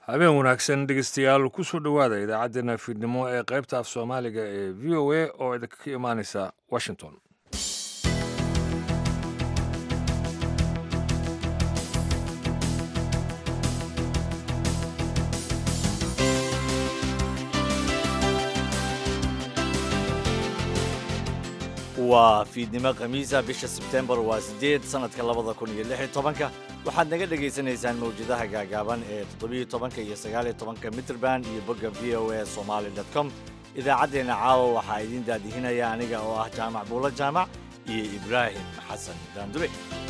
habeen wanaagsan dhegeystayaal kusoo dhowaada idaacaddeenna fiidnimo ee qaybta af soomaaliga ee v o a oo idinka ka imaaneysa washington waa fiidnimo khamiisa bisha sebtembar waa siddeed sannadka labada kun iyo lix iyo tobanka waxaad naga dhagaysanaysaan mawjadaha gaagaaban ee toddobiyo tobanka iyo sagaaliyo tobanka mitrband iyo bogga v o a somaali dot com idaacaddeenna caawa waxaa idiin daadihinaya aniga oo ah jaamac buulo jaamac iyo ibraahim xasan daandure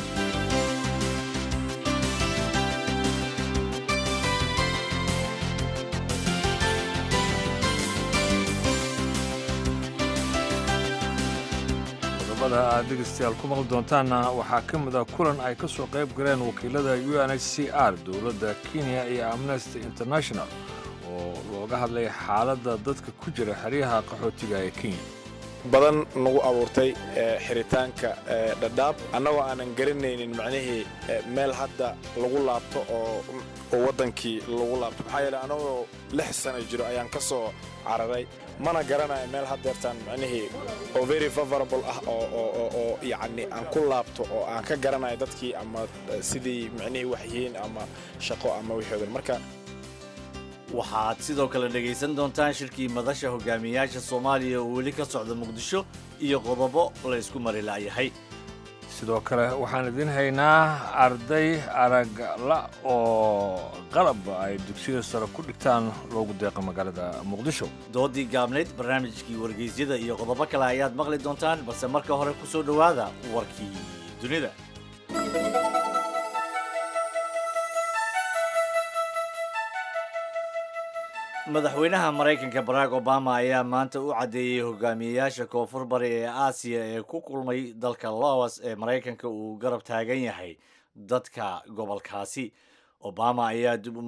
qodobada aad dhegeystayaal ku maqli doontaanna waxaa ka mid a kulan ay ka soo qayb galeen wakiilada u n h c r dowladda kenya iyo amnesty international oo looga hadlay xaaladda dadka ku jira xeryaha qaxootiga ee kenya badan nagu abuurtay xiritaanka dhadhaab annagoo aanan garanaynin macnihii meel hadda lagu laabto oo waddankii lagu laabto maxaa yeele annagoo lix sana jiro ayaan ka soo cararay mana garanayo meel haddeertaan macnihii oo very favorable ah oo yacni aan ku laabto oo aan ka garanayo dadkii ama sidii macnihii waxyihiin ama shaqo ama wixoodan marka waxaad sidoo kale dhegaysan doontaan shirkii madasha hogaamiyayaasha soomaaliya oo weli ka socda muqdisho iyo qodobo la ysku mari la'yahay sidoo kale waxaan idiin haynaa arday aragla oo qalab ay dugsiyada sare ku dhigtaan loogu deeqa magaalada muqdisho doodii gaabnayd barnaamijkii wargeysyada iyo qodobo kale ayaad maqli doontaan balse marka hore ku soo dhowaada warkii dunida madaxweynaha maraykanka barack obama ayaa maanta u caddeeyey hogaamiyeyaasha koonfur bari ee aasiya ee ku kulmay dalka laos ee maraykanka uu garab taagan yahay dadka gobolkaasi obama ayaa dib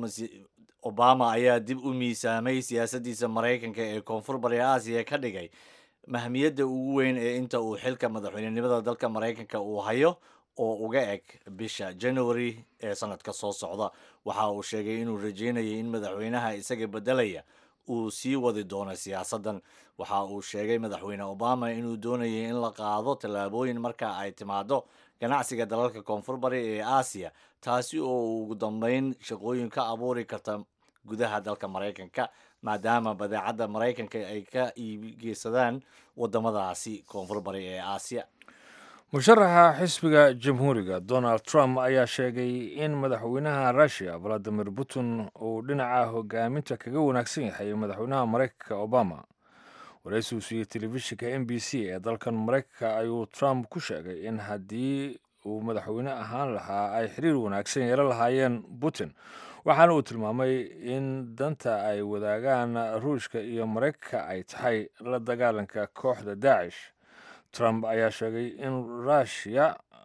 obama ayaa dib u miisaamay siyaasaddiisa maraykanka ee koonfur bari aasiya ka dhigay mahmiyadda ugu weyn ee inta uu xilka madaxweynenimada dalka maraykanka uu hayo oo uga eg bisha january ee sanadka soo socda waxa uu sheegay inuu rajeynayay in madaxweynaha isaga beddelaya uu sii wadi doono siyaasaddan waxa uu sheegay madaxweyne obama inuu doonayay in la qaado tallaabooyin marka ay timaado ganacsiga dalalka koonfur bari ee aasiya taasi oo ugu dambeyn shaqooyin ka abuuri karta gudaha dalka maraykanka maadaama badeecadda maraykanka ay ka iibgeysadaan waddamadaasi koonfur bari ee aasiya musharaxa xisbiga jamhuuriga donald trump ayaa sheegay in madaxweynaha russiya valadimir putin uu dhinaca hogaaminta kaga wanaagsan yahay madaxweynaha maraykanka obama waraysi uu siiyey telefishinka m b c ee dalkan maraykanka ayuu trump ku sheegay in haddii uu madaxweyne ahaan lahaa ay xiriir wanaagsan yeelan lahaayeen putin waxaana uu tilmaamay in danta ay wadaagaan ruushka iyo maraykanka ay tahay la dagaalanka kooxda daacish trump ayaa sheegay in rushya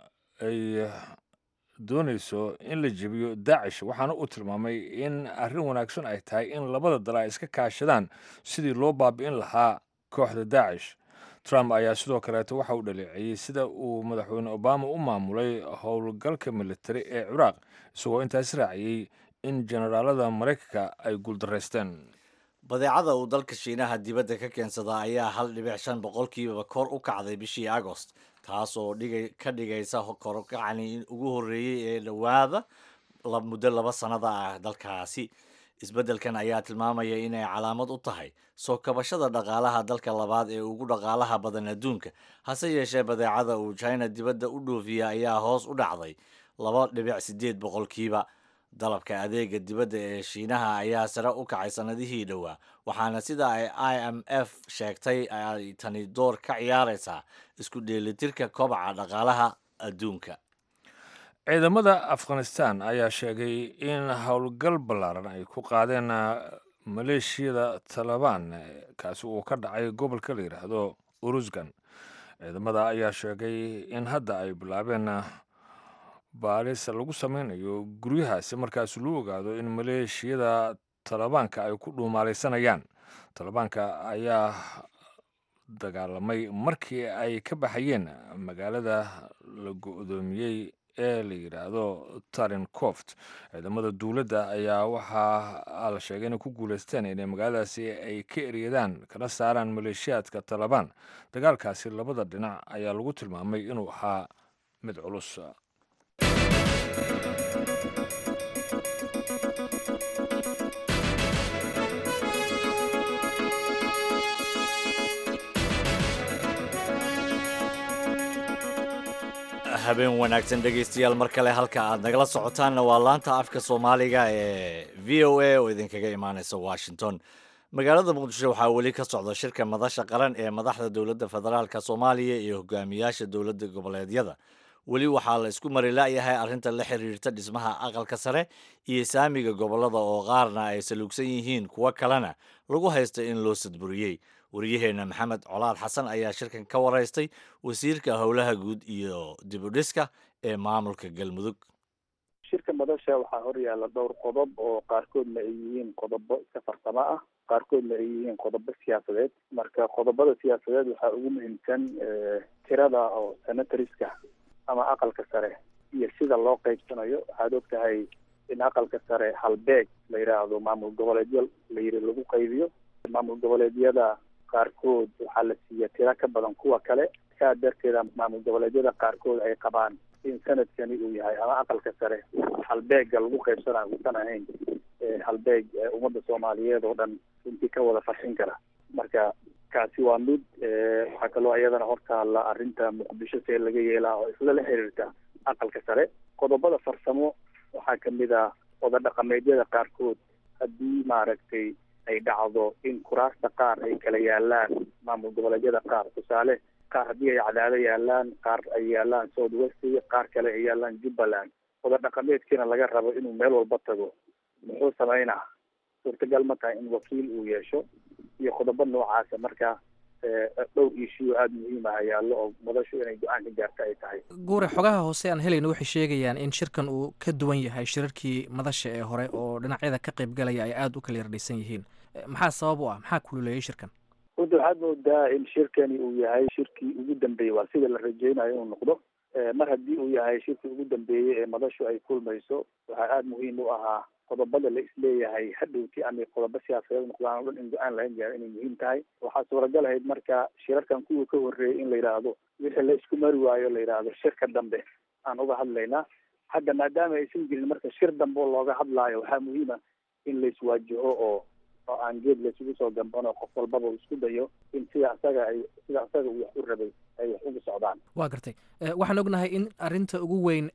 ay doonayso in la jebiyo daacish waxaana uu tilmaamay in arrin wanaagsan ay tahay in labada dal ay iska kaashadaan sidii loo baabi'in lahaa kooxda daacish trump ayaa sidoo kaleeto waxa uu dhaleeceeyey sida uu madaxweyne obama u maamulay howlgalka militari ee ciraaq isagoo intaas raaciyey in generaalada maraykanka ay guuldaraysteen badeecada uu dalka shiinaha dibadda ka keensadaa ayaa hal dhibic shan boqolkiiba kor u kacday bishii agost taas oo ka dhigaysa korkacani ugu horreeyey ee dhowaada muddo laba sannada ah dalkaasi isbeddelkan ayaa tilmaamaya inay calaamad u tahay soo kabashada dhaqaalaha dalka labaad ee ugu dhaqaalaha badan adduunka hase yeeshee badeecada uu china dibadda u dhoofiya ayaa hoos u dhacday laba dhibic siddeed boqolkiiba dalabka adeega dibadda ee shiinaha ayaa sare u kacay sannadihii dhowaa waxaana sida ay i m f sheegtay ay tani door ka ciyaaraysaa isku dheelitirka kobaca dhaqaalaha adduunka ciidamada afghanistan ayaa sheegay in howlgal ballaaran ay ku qaadeen maleeshiyada talabaan kaasi uu ka dhacay gobolka la yidhaahdo urusgan ciidamada ayaa sheegay in hadda ay bilaabeen baaris lagu sameynayo guryahaasi markaas loo ogaado in maleeshiyada talebaanka ay ku dhuumaalaysanayaan talebaanka ayaa dagaalamay markii ay ka baxayeen magaalada la go-doomiyey ee la yidhaahdo tarin coft ciidamada dowladda ayaa waxaa la sheegay inay ku guuleysteen inay magaaladaasi ay ka eryadaan kana saaraan maleeshiyaadka talabaan dagaalkaasi labada dhinac ayaa lagu tilmaamay inuu ahaa mid culus habeen wanaagsan dhegaystayaal mar kale halka aad nagala socotaanna waa laanta afka soomaaliga ee v o a oo idinkaga imaaneysa washington magaalada muqdisho waxaa weli ka socda shirka madasha qaran ee madaxda dowladda federaalk soomaaliya iyo hogaamiyaasha dowladda goboleedyada weli waxaa la isku mari la'yahay arrinta la xiriirta dhismaha aqalka sare iyo saamiga gobolada oo qaarna ay saluugsan yihiin kuwo kalena lagu haysta in loo sadburiyey waryaheena maxamed colaad xasan ayaa shirkan ka waraystay wasiirka howlaha guud iyo dibudhiska ee maamulka galmudug shirka madasha waxaa hor yaalla dhowr qodob oo qaarkoodna ay yihiin qodobo iska farsamo ah qaarkoodna ay yihiin qodobo siyaasadeed marka qodobada siyaasadeed waxaa ugu muhiimsan tirada oo senatoriska ama aqalka sare iyo sida loo qaybsanayo waxaad og tahay in aqalka sare halbeeg la yidhaahdo maamul goboleedyo la yiri lagu qaybiyo maamul goboleedyada qaarkood waxaa la siiya tiro ka badan kuwa kale saa darteeda maamul goboleedyada qaarkood ay qabaan in sanadkani uu yahay ama aqalka sare halbeega lagu qaybsanayo uusan ahayn halbeeg ummadda soomaaliyeed oo dhan runtii ka wada farxin kara marka kaasi waa mid waxaa kaloo iyadana hortaalla arrinta muqdisho see laga yeelaa oo isla la xiriirta aqalka sare qodobada farsamo waxaa kamid ah oda dhaqameedyada qaarkood haddii maaragtay ay dhacdo in kuraasta qaar ay kala yaalaan maamul goboleedyada qaar tusaale qaar haddii ay cadaado yaalaan qaar ay yaalaan south west qaar kale ay yaalaan jubbaland oda dhaqameedkiina laga rabo inuu meel walba tago muxuu sameynaa suurtagal ma tahay in wakiil uu yeesho iyo qodobo noocaasa marka dhowr ishiyo aada muhiim ah yaallo oo madashu inay go-aan ka gaarta ay tahay guure xogaha hoose aan helayno waxay sheegayaan in shirkan uu ka duwan yahay shirarkii madasha ee hore oo dhinacyada ka qaybgalaya ay aada u kala yardhaysan yihiin maxaa sabab u ah maxaa kululeeyay shirkan runta waxaad moodaa in shirkani uu yahay shirkii ugu dambeeyey waa sida la rajeynayo inuu noqdo mar haddii uu yahay shirkii ugu dambeeyey ee madashu ay kulmayso waxaa aada muhiim u ahaa qodobada la isleeyahay hadhowti ama qodobo siyaasadeed noqdaan o dhan in go-aan laga gaaro inay muhiim tahay waxaa suuragal ahayd marka shirarkan kuwa ka horreeyay in la yidhaahdo wixii la isku mari waayo la yidhaahdo shirka dambe aan uga hadlaynaa hadda maadaama aysan jirin marka shir dambe oo looga hadlaayo waxaa muhiima in la iswaajaho oo oo aan geed laysugu soo gambano qof walbaba uu isku dayo in sida asaga ay sida asaga uu wax u rabay ay wax ugu socdaan waa gartay waxaan ognahay in arrinta ugu weyn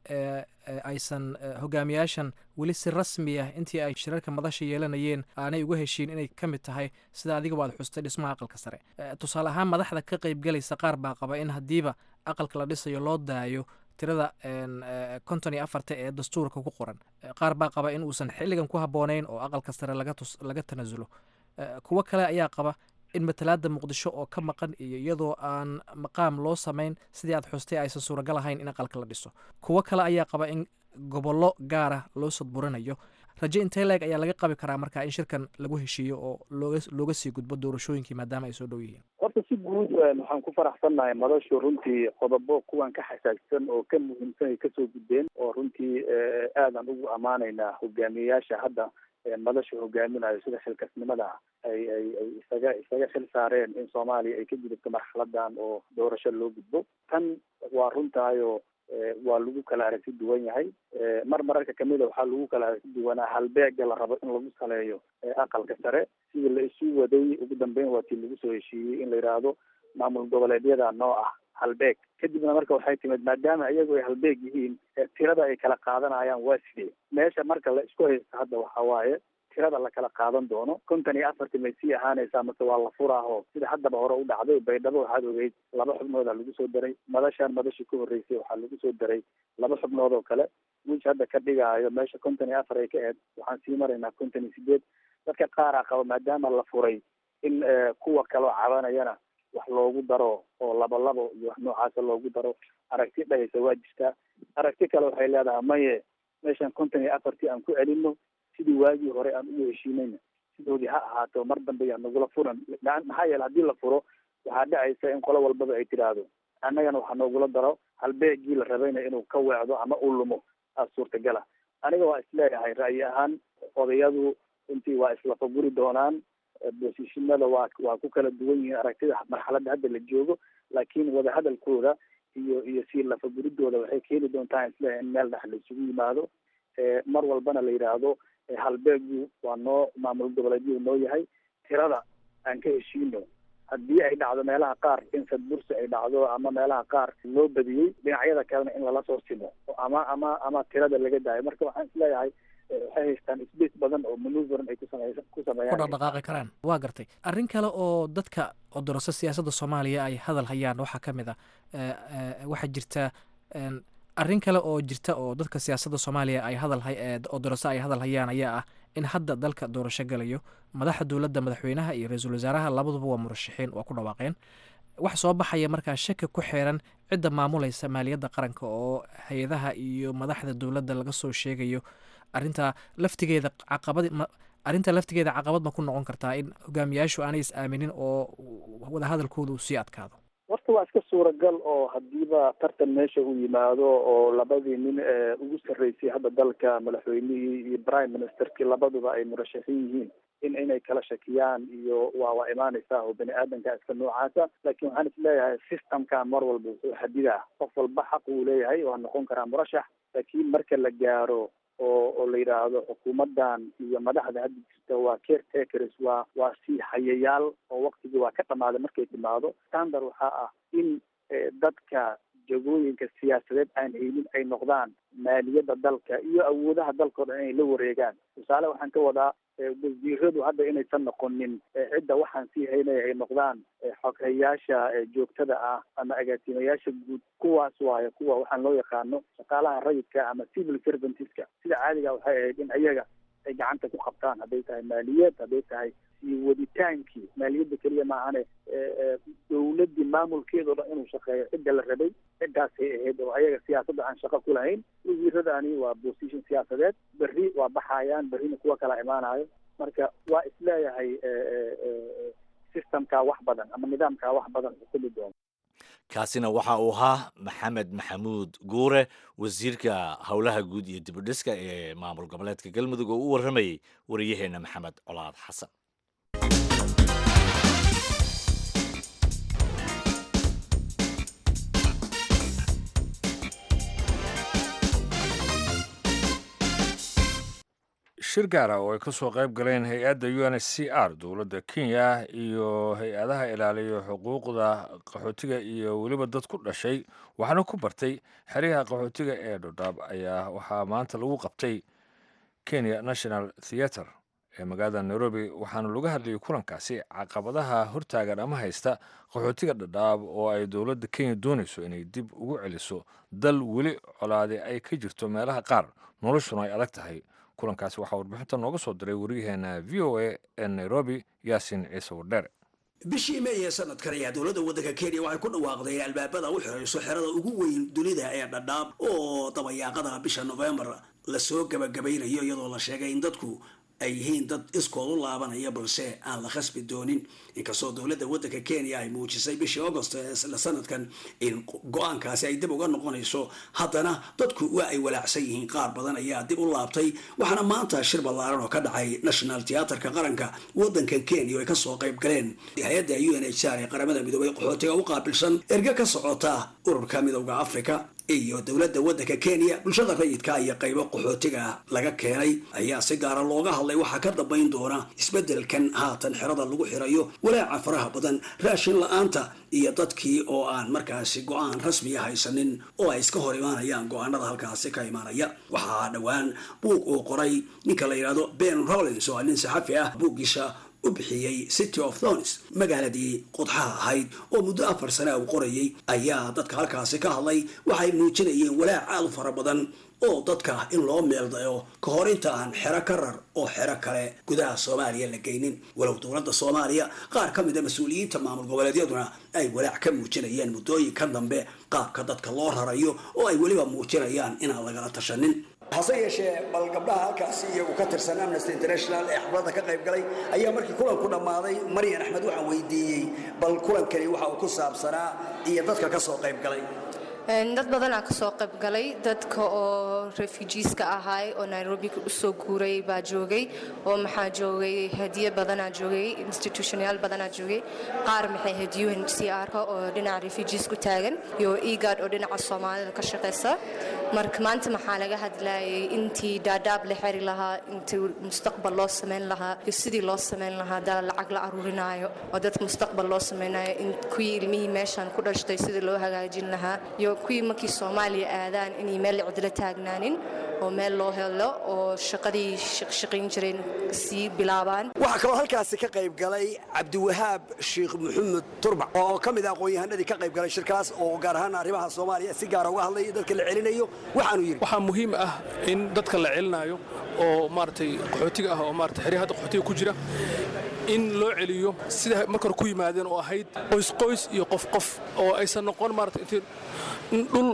aysan hogaamiyaashan weli si rasmi ah intii ay shirarka madasha yeelanayeen aanay uga heshiin inay ka mid tahay sida adiga waad xustay dhismaha aqalka sare tusaale ahaan madaxda ka qaybgalaysa qaar baa qaba in haddiiba aqalka la dhisayo loo daayo tirada konton iyo afarta ee dastuurka ku qoran qaar baa qaba in uusan xilligan ku habboonayn oo aqalka sare laga tus laga tanasulo kuwo kale ayaa qaba in matalaada muqdisho oo ka maqan iyo iyadoo aan maqaam loo samayn sidii aad xustay aysan suuragal ahayn in aqalka la dhiso kuwo kale ayaa qaba in gobollo gaara loo sadburinayo raje intee leeg ayaa laga qabi karaa marka in shirkan lagu heshiiyo oo looga looga sii gudbo doorashooyinkii maadaama ay soo dhow yihiin horta si guud waxaan ku faraxsannahay madashu runtii qodobo kuwan ka xasaagsan oo ka muhiimsan ay kasoo gudbeen oo runtii aadan ugu ammaanaynaa hogaamiyeyaasha hadda madasha hogaaminayo sida xilkasnimada ay ay ay isaga isaga xil saareen in soomaaliya ay ka gudubto marxaladan oo doorasho loo gudbo tan waa runtaayoo waa lagu kala aragti duwan yahay mar mararka kamida waxaa lagu kala aragti duwanaa halbeega la rabo in lagu saleeyo aqalka sare sidii la isu waday ugu dambeyn waa tii lagu soo heshiiyey in la yidhaahdo maamul goboleedyada noo ah halbeeg kadibna marka waxay timid maadaama iyagu ay halbeeg yihiin tirada ay kala qaadanayaan waa sidee meesha marka la isku haysto hadda waxa waaye tirada la kala qaadan doono konton iyo afartii may sii ahaanaysaa mase waa la furaaho sida haddaba hore u dhacday baydhabo waxaad ogeyd laba xubnoodaa lagu soo daray madashaan madashii ka horreysay waxaa lagu soo daray laba xubnood oo kale wiij hadda ka dhigaayo meesha konton iyo afar ay ka eed waxaan sii maraynaa konton iyo sideed dadka qaaraa qaba maadaama la furay in kuwa kaloo cabanayana wax loogu daro oo laba labo iyo wax noocaasa loogu daro aragti dhahaysa waa jirtaa aragti kale waxay leedahay maye meeshan konton iyo afartii aan ku celino sidii waagii hore aan ugu heshiinayna sidoodii ha ahaato mar dambe yaa nagula furan maxaa yeele haddii la furo waxaa dhacaysa in qolo walbaba ay tidhaahdo annagana waxaa noogula daro halbeegii la rabayna inuu ka weecdo ama u lumo aa suurtagala aniga waa isleeyahay ra'yi ahaan odayadu runtii waa islafaguri doonaan bosishinada waa waa ku kala duwan yihiin aragtida marxaladda hadda la joogo laakiin wadahadalkooda iyo iyo sii lafaguridooda waxay keeni doontaa isleeyahay in meel dhex la isugu yimaado mar walbana la yidhaahdo halbeegu waa noo maamul goboleedyadu noo yahay tirada aan ka heshiino haddii ay dhacdo meelaha qaar in sadbursi ay dhacdo ama meelaha qaar loo badiyey dhinacyada kalena in lala soo simo ama ama ama tirada laga daayo marka waxaan isleeyahay waxay haystaan space badan oo manuverin ay kusamey ku sameeyaan ku dhaqdhaqaaqi karaan waa gartay arrin kale oo dadka odorasa siyaasadda soomaaliya ay hadal hayaan waxaa ka mid a waxaa jirta arrin kale oo jirta oo dadka siyaasadda soomaaliya ay hadal odorasa ay hadal hayaan ayaa ah in hadda dalka doorasho galayo madaxa dowladda madaxweynaha iyo ra-iisul wasaaraha labaduba waa murashaxiin waa ku dhawaaqeen wax soo baxaya markaa shaki ku xiran cidda maamulaysa maaliyadda qaranka oo hay-adaha iyo madaxda dowladda laga soo sheegayo arrintaa laftigeeda caqabad arrinta laftigeeda caqabad ma ku noqon kartaa in hogaamiyaashu aanay is aaminin oo wadahadalkooda uu sii adkaado horta waa iska suuragal oo hadiiba tartan meesha uu yimaado oo labadii nin ee ugu sarreysay hadda dalka madaxweynihii iyo prime ministerkii labaduba ay murashaxiin yihiin in inay kala shakiyaan iyo waa waa imaanaysaa oo bani aadanka iska noocaasa laakiin waxaan is leeyahay systemka mar walba wuxuu xadidaa qof walba xaq uu leeyahay waa noqon karaa murashax laakiin marka la gaaro oo oo la yidhaahdo xukuumaddan iyo madaxda hadda jirta waa caretakers waa waa sii hayayaal oo waktigii waa ka dhamaaday markay timaado standard waxaa ah in dadka jagooyinka siyaasadeed aan haynin ay noqdaan maaliyadda dalka iyo awoodaha dalka o dhan inay la wareegaan tusaale waxaan ka wadaa wasiiradu hadda inaysan noqonin cidda waxaan sii haynaya ay noqdaan xoghayaasha joogtada ah ama agaasimayaasha guud kuwaas waayo kuwa waxaan loo yaqaano shaqaalaha rayidka ama civil servantiska sida caadiga waxay ahayd in ayaga ay gacanta ku qabtaan hadday tahay maaliyad hadday tahay sii waditaankii maaliyadda keliya maahane dowladdii maamulkeeda o dhan inuu shaqeeyo cidda la rabay ciddaasay ahayd oo ayaga siyaasadda aan shaqo ku lahayn wasiiradani waa position siyaasadeed berri waa baxayaan berrina kuwa kala imaanayo marka waa isleeyahay systemkaa wax badan ama nidaamkaa wax badan xukumi doono kaasina waxa uu ahaa maxamed maxamuud guure wasiirka howlaha guud iyo dibudhiska ee maamul goboleedka galmudug oo u warramayey wariyaheena maxamed colaad xasan shir gaara oo ay ka soo qayb galeen hay-adda u n h c r dowladda kenya iyo hay-adaha ilaaliya xuquuqda qaxootiga iyo weliba dad ku dhashay waxaana ku bartay xeryaha qaxootiga ee dhodhaab ayaa waxaa maanta lagu qabtay kenya national theatre ee magaalada nairobi waxaana laga hadlayay kulankaasi caqabadaha hortaagan ama haysta qaxootiga dhadhaab oo ay dowladda kenya doonayso inay dib ugu celiso dal weli colaade ay ka jirto meelaha qaar noloshuna ay adag tahay kulankaasi waxaa warbixinta nooga soo diray wariyaheena v o a ee nairobi yaasin ciise wardheere bishii meey ee sanadkan ayaa dowladda waddanka kenya waxay ku dhawaaqday albaabada u xirayso xerada ugu weyn dunida ee dhadhaab oo dabayaaqada bisha nofembar lasoo gabagabaynayo iyadoo la sheegay in dadku ay yihiin dad iskood u laabanaya balse aan la khasbi doonin inkastoo dowladda waddanka kenya ay muujisay bishii agost ee isla sanadkan in go-aankaasi ay dib uga noqonayso haddana dadku waa ay walaacsan yihiin qaar badan ayaa dib u laabtay waxaana maanta shir ballaaran oo ka dhacay national theatrka qaranka waddankan kenya oo ay kasoo qayb galeen hay-adda u n h r ee qaramada midoobay qaxootiga u qaabilsan erge ka socota ururka midowda africa iyo dowladda waddanka kenya bulshada rayidka iyo qaybo qaxootiga laga keenay ayaa si gaara looga hadlay waxaa ka dambayn doona isbeddelkan haatan xerada lagu xirayo walaaca faraha badan raashin la-aanta iyo dadkii oo aan markaasi go-aan rasmiya haysanin oo ay iska hor imaanayaan go-aanada halkaasi ka imaanaya waxaa dhowaan buug uu qoray ninka la yidhahdo ben rollins oo nin saxafi ah buuggiisa u bixiyey city of thons magaaladii qodxaha ahayd oo muddo afar sana uu qorayay ayaa dadka halkaasi ka hadlay waxay muujinayeen walaac aad u fara badan oo dadka in loo meeldayo ka hor inta aan xero ka rar oo xero kale gudaha soomaaliya la geynin walow dowladda soomaaliya qaar ka mida mas-uuliyiinta maamul goboleedyaduna ay walaac ka muujinayeen muddooyinka dambe qaabka dadka loo rarayo oo ay weliba muujinayaan inaan lagala tashanin hase yeeshee bal gabdhaha halkaasi iyagu ka tirsan amnesty international ee xafladda ka qayb galay ayaa markii kulanku dhammaaday maryan axmed waxaan weydiiyey bal kulankani waxa uu ku saabsanaa iyo dadka ka soo qayb galay dad badanaa ka soo qayb galay dadka oo refugeeska ahaay oo nairobi usoo guuray baa joogay oo maxaa joogay hadiye badanaa joogay institutionyaal badanaa joogay qaar maxay ahayd u n c r-ka oo dhinaca refugees ku taagan iyo egad oo dhinaca soomaalida ka shaqaysa marka maanta maxaa laga hadlayay intii daadaab la xeri lahaa intii mustaqbal loo samayn lahaa iyo sidii loo samayn lahaa daa lacag la aruurinaayo oo dadka mustaqbal loo samaynayo in kuwii ilmihii meeshan ku dhashtay sidii loo hagaajin lahaa iyo kuwii markii soomaaliya aadaan inay meel cidlo taagnaanin oo meel loo helo oo shaqadii shaqayn jireen sii bilaabaan waxaa kaloo halkaasi ka qayb galay cabdiwahaab sheekh maxamed turbac oo ka mid ah aqoon-yahanadii ka qayb galay shirkaas oo gaar ahaan arrimaha soomaaliya si gaara uga hadlaya dadka la celinayo waxaanu yidhi waxaa muhiim ah in dadka la celinayo oo maaragtay qaxootiga ah oo maarata xeryaha hadda qaxootiga ku jira in loo celiyo sida marka hore ku yimaadeen oo ahayd qoys qoys iyo qof qof oo aysan noqon maarata intii dhul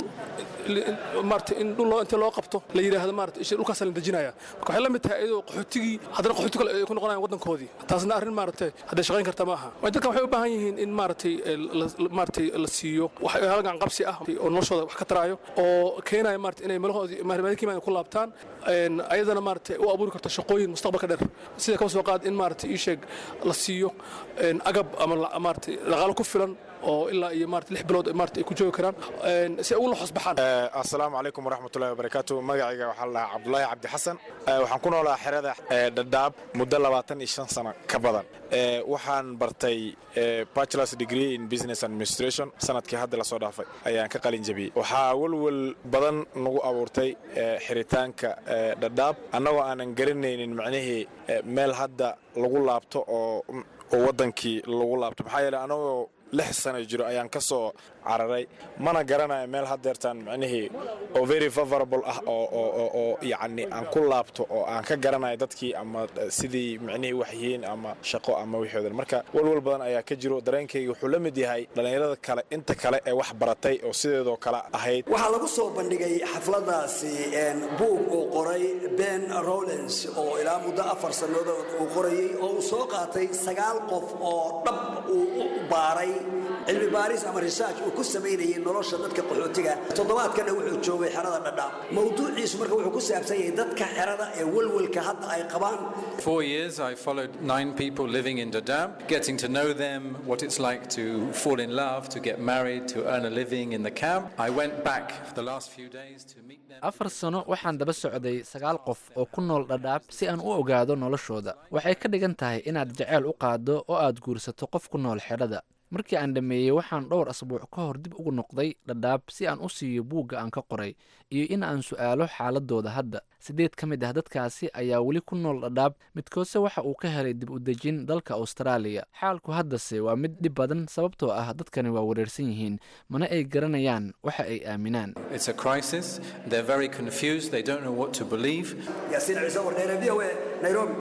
maarata in dhul intii loo qabto la yidhaahdo maarata isha dhulkaasa la dejinaya marka waxay la mid tahay iyadoo qaxootigii haddana qaxooti kale ay ku noqonayaan waddankoodii taasna arrin maaragtay hadday shaqayn karta ma aha dadkan waxay u baahan yihiin in maaragtay maaragtay la siiyo wax halgan qabsi ah oo noloshooda wax ka taraayo oo keenaya maarata inay meelahoodii maalkiimaada ku laabtaan ayadana maaragtay u abuuri karto shaqooyin mustaqbalka dheer sida kaba soo qaad in maaragtay ii sheeg la siiyo agab ama maaragtay dhaqaalo ku filan oo ilaa iyo maarata lix bilood maarata ay ku joogi karaan si ay ugu la xosbaxaan assalaamu calaykum waraxmatullahi wabarakaatu magacayga waxaa la dhahaa cabdulaahi cabdi xasan waxaan ku noolaa xerada dhadhaab muddo labaatan iyo shan sano ka badan waxaan bartay bachelors degree in business administration sanadkii hadda lasoo dhaafay ayaan ka qalin jabiyey waxaa welwel badan nagu abuurtay xiritaanka dhadhaab annagoo aanan garanaynin macnihii meel hadda lagu laabto oo waddankii lagu laabto maxaa yeele anagoo lix sana jiro ayaan ka soo cararay mana garanayo meel haddeertaan macnihii oo very favorable ah oo yacni aan ku laabto oo aan ka garanayo dadkii ama sidii macnihii wax yihiin ama shaqo ama wixoodan marka walwal badan ayaa ka jiro dareenkayga wuxuu la mid yahay dhallinyarada kale inta kale ee wax baratay oo sideedoo kale ahayd waxaa lagu soo bandhigay xafladaasi buug uu qoray ben rowlens oo ilaa muddo afar sannadood uu qorayey oo uu soo qaatay sagaal qof oo dhab uu u baaray cilmi baaris ama research uu ku samaynayay nolosha dadka qaxootiga toddobaadkana wuxuu joogay xerada dhadhaab mawduuciisu marka wuxuu ku saabsan yahay dadka xerada ee welwelka hadda ay qabaan Four years, I followed nine people living in Dadaab, getting to know them, what it's like to fall in love, to get married, to earn a living in the camp. I went back for the last few days to meet them. afar sano waxaan daba socday sagaal qof oo ku nool dhadhaab si aan u ogaado noloshooda waxay ka dhigan tahay inaad jaceyl u qaaddo oo aad guursato qof ku nool xedhada markii aan dhammeeyey waxaan dhowr asbuuc ka hor dib ugu noqday dhadhaab si aan u siiyo buugga aan ka qoray iyo in aan su'aalo xaaladooda hadda siddeed ka mid ah dadkaasi ayaa weli ku nool dhadhaab midkoodse waxa uu ka helay dib u dejin dalka austraaliya xaalku haddase waa mid dhib badan sababtoo ah dadkani waa wareersan yihiin mana ay garanayaan waxa ay aaminaan It's a crisis. They're very confused. They don't know what to believe. yaasiin ciise wardheere v o a nairobi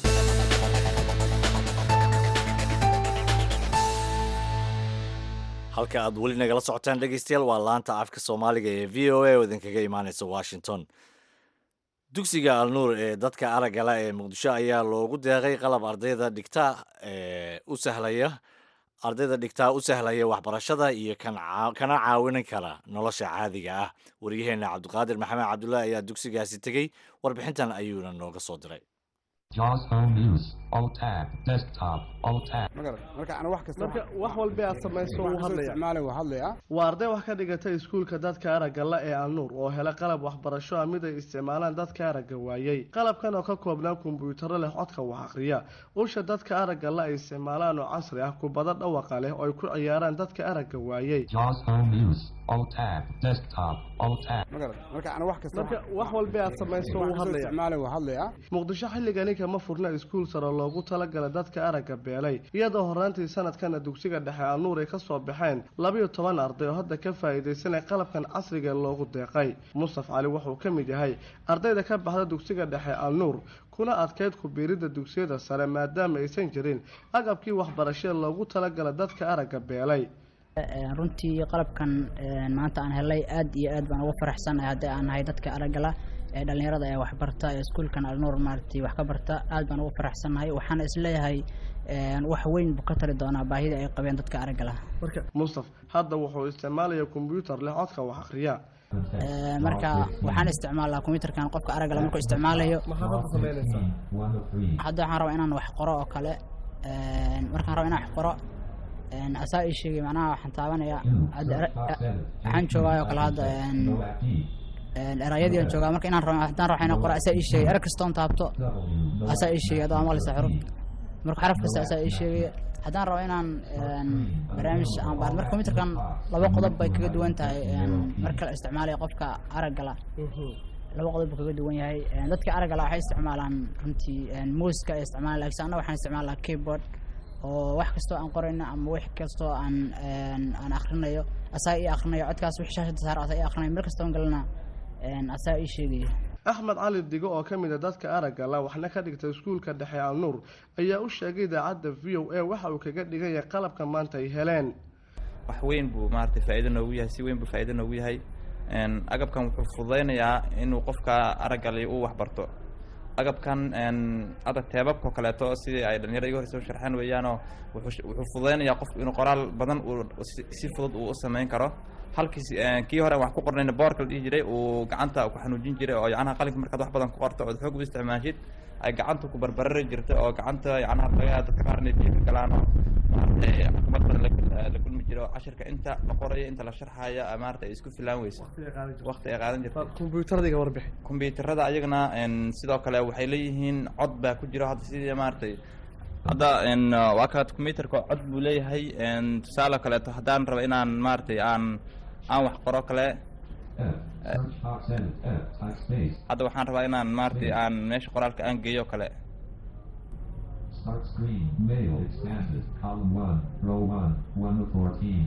halka aad weli nagala socotaan dhegeystayaal waa laanta afka soomaaliga ee v o a oo idinkaga imaaneysa washington dugsiga alnuur ee dadka araggala ee muqdisho ayaa loogu deeqay qalab ardayda dhigta ee u sahlaya ardayda dhigtaa u sahlaya waxbarashada iyo kan caa- kana caawin kara nolosha caadiga ah waryaheena cabdiqaadir maxamed cabdullaahi ayaa dugsigaasi tegey warbixintan ayuuna nooga soo diray JAWS Home News, Alt Tab, Desktop, Alt Tab. marka ana wax kasta marka wax walba aad samayso wuu hadlaya isticmaalay waa hadlaya waa arday wax ka dhigata iskuulka dadka aragga la ee alnuur oo hela qalab waxbarasho ah mid ay isticmaalaan dadka aragga waayey qalabkan oo ka koobnaa kombuyuutarro leh codka wax akhriya usha dadka aragga la ay isticmaalaan oo casri ah kubado dhawaqa leh oo ay ku ciyaaraan dadka aragga waayey JAWS Home News, Alt Tab, Desktop, Alt Tab. marka ana wax kasta marka wax walba aad samayso wuu hadlaya isticmaalay waa hadlaya muqdisho xilligani kama furna iskuul sare loogu talagala dadka aragga beelay iyadoo horraantii sanadkana dugsiga dhexe alnuur ay ka soo baxeen labayo toban arday oo hadda ka faa'iidaysanay qalabkan casriga loogu deeqay mustaf cali wuxuu ka mid yahay ardayda ka baxda dugsiga dhexe alnuur kuna adkayd ku biiridda dugsiyada sare maadaama aysan jirin agabkii waxbarashee loogu talagala dadka aragga beelay runtii qalabkan maanta aan helay aad iyo aad baan ugu faraxsanahay haddii aan nahay dadka araggala ee dhallinyarada ee waxbarta ee iskuulkan alnuur maaragtay wax ka barta aad baan ugu faraxsanahay waxaana isleeyahay een, wax weyn buu ka tari doonaa baahida ay qabeen dadka aragga lah mustaf hadda wuxuu isticmaalaya kombyuutar leh codka wax akhriya Een, marka waxaan isticmaalaa kombiyuutarkan qofka aragga lah markuu isticmaalayo hadda waxaan rabaa inaan wax qoro oo kale een, markaan rabo inaan wax qoro een, asaa ii sheegay macnaha waxaan taabanaya hadda era- waxaan joogaa oo kale hadda een, een, erayadii aan joogaa marka inaan rabo haddaan rabo inaan qoro asaa ii sheegay er kastoon taabto asaa ii sheegay adoo maqlaysa xuruf marka xaraf kasta asaa ii sheegay haddaan rabo inaan een, barnaamij aan baar marka kombiyuutarkan laba qodob bay kaga duwan tahay een, marka la isticmaalayo qofka aragga la laba qodob buu kaga duwan yahay Een, dadka aragga la waxay isticmaalaan runtii een, muuska ay isticmaalaan laakiin annaga waxaan isticmaalaa keyboard oo wax kastoo aan qorayno ama wax kastoo aan een, aan akhrinayo asaa ii akhrinayo codkaas wixii shaashada saar asaa ii akhrinayo meel kastoon galana een, asaa ii sheegaya axmed cali digo oo ka mid a dadka aragga la waxna ka dhigta iskuulka dhexe alnuur ayaa u sheegay idaacadda v o a waxa uu kaga dhigan yahay qalabka maanta ay heleen wax weyn buu maaragtay faa'iido noogu yahay si weyn buu faa'iido noogu yahay Een, agabkan wuxuu fududaynayaa inuu qofka araggali uu wax barto agabkan een, hadda teebabka oo kaleeto sidii ay dhalinyarada iga horeysa u sharxeen weeyaanoo wuxuu sh- wuxuu fududaynayaa qofku inuu qoraal badan uu si- si fudud uu u samayn karo halkii si- een, kii hore aan wax ku qornayna boorka la dhihi jiray uu gacanta ku xanuujin jiray oo yacnaha qalinka markaad wax badan ku qorto ood xoog u isticmaashid ay gacanta ku barbarari jirtay oo gacanta yacnaha laga dadka qaarna biyo ka galaan oo maaragtay caqabad badan la- la kulmi jiro cashirka inta la qorayo inta la sharxayo ah, maaragtay ay isku filaan weyso waqti ay qaadan jirtay kombyuutaradiga warbixi kombiyuutarada ayagana een, sidoo kale waxay leeyihiin cod baa ku jiro hadda sidii maaragtay hadda een, waa kaad kombiyuutarka cod buu leeyahay een, tusaale kaleeto haddaan rabo inaan maaragtay aan aan wax qoro kale Search box edit. F. Type space. hadda waxaan rabaa inaan maaragtay aan meesha qoraalka aan geeyo kale Start screen. Mail expanded. Column 1. Row 1. 1 of 14.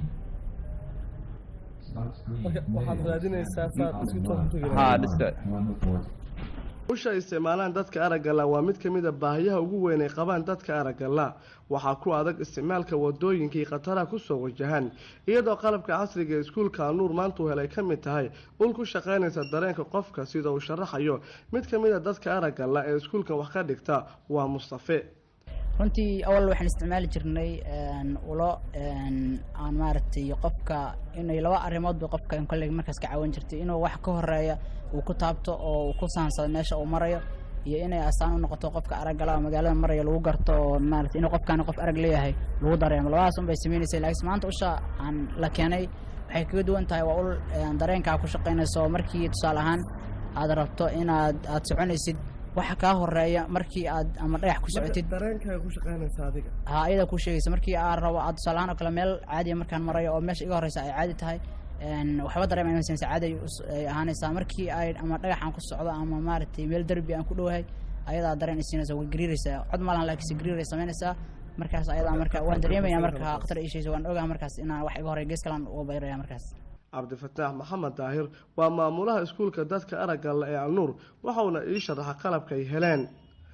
Start screen. Marka waxaad Mail raadinaysaa expanded. faad isku Column toos ku 1. Haa, Row dhiska. 1. 1 of 14. usha ay isticmaalaan dadka aragga la waa mid ka mid a baahiyaha ugu weyn ay qabaan dadka aragga la waxaa ku adag isticmaalka wadooyinka iyo khataraha kusoo wajahan iyadoo qalabka casriga ee iskuulka alnuur maanta uu helay ka mid tahay ul ku shaqaynaysa dareenka qofka sida uu sharaxayo mid ka mid a dadka aragga la ee iskuulkan wax ka dhigta waa mustafe runtii awal waxaan isticmaali jirnay een, ulo een, aan maaragtay qofka inay laba arrimood bay qofka in kolley markaas ka caawin jirtay inuu wax ka horeeya uu ku taabto oo uu ku saansado meesha uu marayo iyo inay astaan u noqoto qofka araggala oo magaalada maraya lagu garto oo maaragtay inuu qofkaani qof arag leeyahay lagu dareemo labadaas un bay sameynaysay laakiin maanta usha aan la keenay waxay kaga duwan tahay waa ul een, dareenkaa ku shaqaynayso markii tusaale ahaan aad rabto inaad aad soconaysid waxa kaa horeeya markii aad ama dhagax ku socotid dareenkaaga ku shaqaynaysa adiga ha iyada ku sheegaysa markii aan rabo aad tusaale ahaan oo kale meel caadiya markaan marayo oo meesha iga horeysa ay caadi tahay een, waxba dareema inaysan caadi ay us- ay ahaanaysaa markii ay ama dhagax aan ku socdo ama maaragtay meel derbi aan ku dhowahay ayadaa dareen isiinaysa way gariiraysaa cod malahan laakiinse gariiray samaynaysaa markaas ayadaa marka waan dareemaya marka khatar ishaysa waan ogaha markaas inaan wax iga horey gees kalan uga bayraya markaas cabdifataax maxamed daahir waa maamulaha iskuulka dadka aragga la ee alnuur waxauna ii sharaxa qalabka ay heleen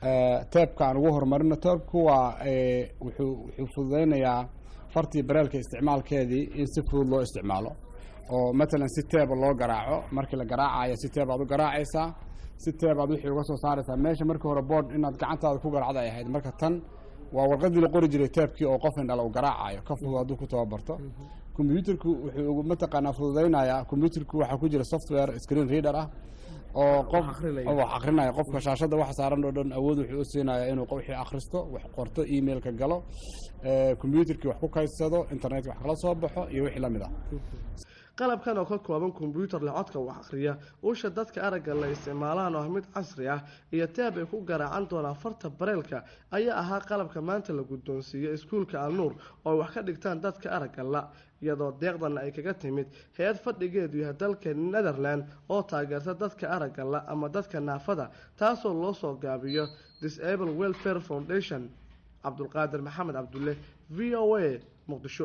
teebka aan ugu horumarino teebku waa eh, wuxuu wuxuu fududaynayaa fartii bareelka isticmaalkeedii in si fudud loo isticmaalo oo matalan si teeba loo garaaco markii la garaacayo si teeb aad u garaacaysaa si teeb aad wixii uga soo saaraysaa meesha markii hore board inaad gacantaada ku garaacda ay ahayd marka tan waa warqadii la qori jiray teebkii oo qof indhala uu garaacayo ka fudud hadduu ku tababarto kombyuutarku wuxuu ugu mataqaanaa fududaynayaa kombyuutarku waxaa ku jira software screen reader ah oo qof oo wax akrinaya qofka shaashada waxa saaran oo dhan awood wuxuu u siinayaa inuu wixii akhristo wax qorto emailka galo ee, kombyuutarkii wax ku kaydsado internetka wax kala soo baxo iyo wixii la mid ah qalabkan oo ka kooban kombyuutar leh codka wax akhriya usha dadka aragga la isticmaalaan oo ah mid casri ah iyo teeb ay ku garaacan doonaan farta bareelka ayaa ahaa qalabka maanta la guddoonsiiyey iskuulka alnuur oo ay wax ka dhigtaan dadka aragga la iyadoo deeqdana ay kaga timid hay-ad fadhigeedu yahay dalka netherland oo taageerta dadka aragga la ama dadka naafada taasoo loo soo gaabiyo disable welfare foundation cabdulqaadir maxamed cabdulle v o a muqdisho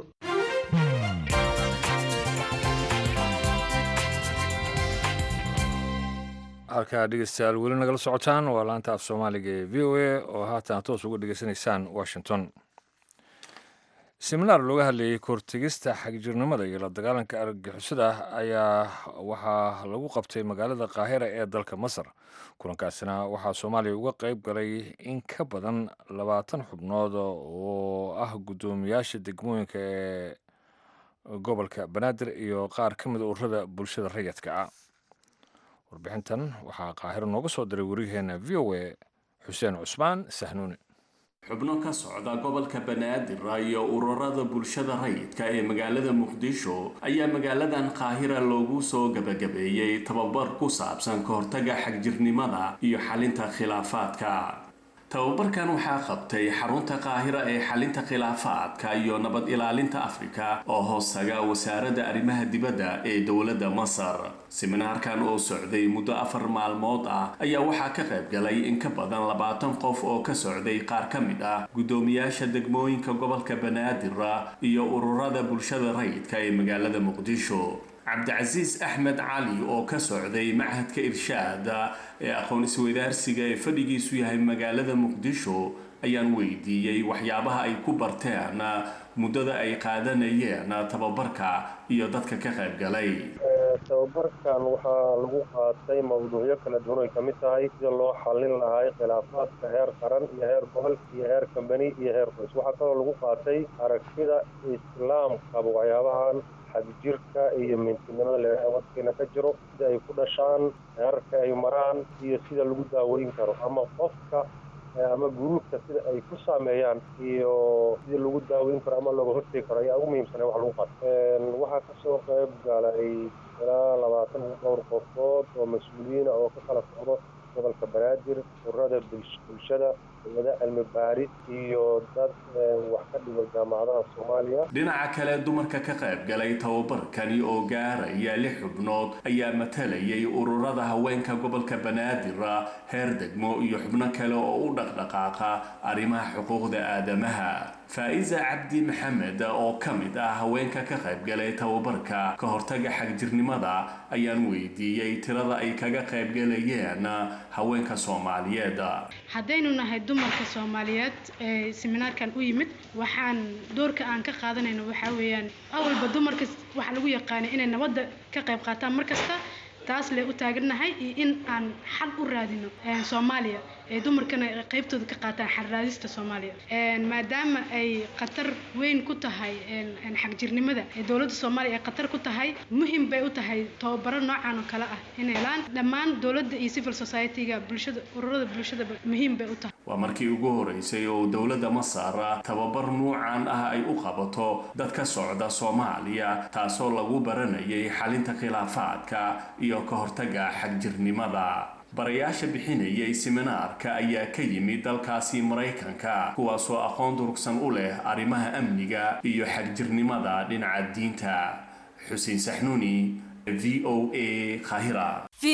halkaa dhegeystayaal weli nagala socotaan waa laanta af soomaaliga ee v o a oo haatan toos uga dhegeysanaysaan washington seminaar looga hadlayay kortegista xagjirnimada iyo la dagaalanka argagixisada ayaa waxaa lagu qabtay magaalada qaahira ee dalka masar kulankaasina waxaa soomaaliya uga qayb galay in ka badan labaatan xubnood oo ah guddoomiyaasha degmooyinka ee gobolka banaadir iyo qaar ka mida ururada bulshada rayidka ah warbixintan waxaa qaahiro nooga soo diray wariyaheena v o a xuseen cusmaan sahnuuni xubno ka socda gobolka banaadir iyo ururada bulshada rayidka ee magaalada muqdisho ayaa magaaladan qaahira loogu soo gabagabeeyey tababar ku saabsan ka hortaga xagjirnimada iyo xalinta khilaafaadka tababarkan waxaa qabtay xarunta qaahira ee xalinta khilaafaadka iyo nabad ilaalinta afrika oo hoostaga wasaaradda arrimaha dibadda ee dowladda masar seminaarkan oo socday muddo afar maalmood ah ayaa waxaa ka qayb galay in ka badan labaatan qof oo ka socday qaar ka mid ah guddoomiyaasha degmooyinka gobolka banaadir iyo ururada bulshada rayidka ee magaalada muqdisho cabdicasiis axmed cali oo ka socday machadka irshaad ee aqoon isweydaarsiga ee fadhigiisu yahay magaalada muqdisho ayaan weydiiyey waxyaabaha ay ku barteen muddada ay qaadanayeen tababarka iyo dadka ka qayb galay tababarkan waxaa lagu qaatay mawduucyo kala duwan ay ka mid tahay sida loo xallin lahay khilaafaadka heer qaran iyo heer gobol iyo heer kambani iyo heer qoys waxaa kaloo lagu qaatay aragtida islaamkaba waxyaabahan xagjirka iyo mintinimada leedaha wadkeena ka jiro sida ay ku dhashaan heerarka ay maraan iyo sida lagu daaweyn karo ama qofka ama guruubka sida ay ku saameeyaan iyo sida lagu daaweyn karo ama looga hortegi karo ayaa ugu muhiimsanay wax lagu qato waxaa kasoo qayb galay ilaa labaatan dhowr qofood oo mas-uuliyiina oo ka kala socdo gobolka banaadir ururada bulshada wada cilmi baaris iyo dad wax ka dhigo jaamacadaha soomaaliya dhinaca kale dumarka ka qayb galay tababarkani oo gaaraya lix xubnood ayaa matalayay ururada haweenka gobolka banaadir heer degmo iyo xubno kale oo u dhaqdhaqaaqa arrimaha xuquuqda aadamaha faa'iza cabdi maxamed oo ka mid ah haweenka ka qayb galay tababarka ka hortaga xagjirnimada ayaan weydiiyey tirada ay kaga qayb galayeen haweenka soomaaliyeed haddaynu nahay dumarka soomaaliyeed ee seminaarkan u yimid waxaan doorka aan ka qaadanayno waxaa weeyaan awalba dumarka waxaa lagu yaqaanay inay nabadda ka qayb qaataan mar kasta taas lee u taagannahay iyo in aan xal u raadino soomaaliya ee dumarkana qaybtooda ka qaataan xalraadista soomaaliya maadaama ay khatar weyn ku tahay xagjirnimada ee dowladda soomaaliya ay khatar ku tahay muhim bay u tahay tababaro noocan oo kale ah inay helaan dhammaan dowladda iyo civil society-ga bulshada ururada bulshadaba muhiim bay u tahay waa markii ugu horeysay oo dowladda masar tababar nuucan ah ay u qabato dad ka socda soomaaliya taasoo lagu baranayay xalinta khilaafaadka iyo ka hortaga xagjirnimada barayaasha bixinayay seminaarka ayaa ka yimid dalkaasi maraykanka kuwaasoo aqoon durugsan u leh arrimaha amniga iyo xagjirnimada dhinaca diinta xuseen saxnuuni v o a khahira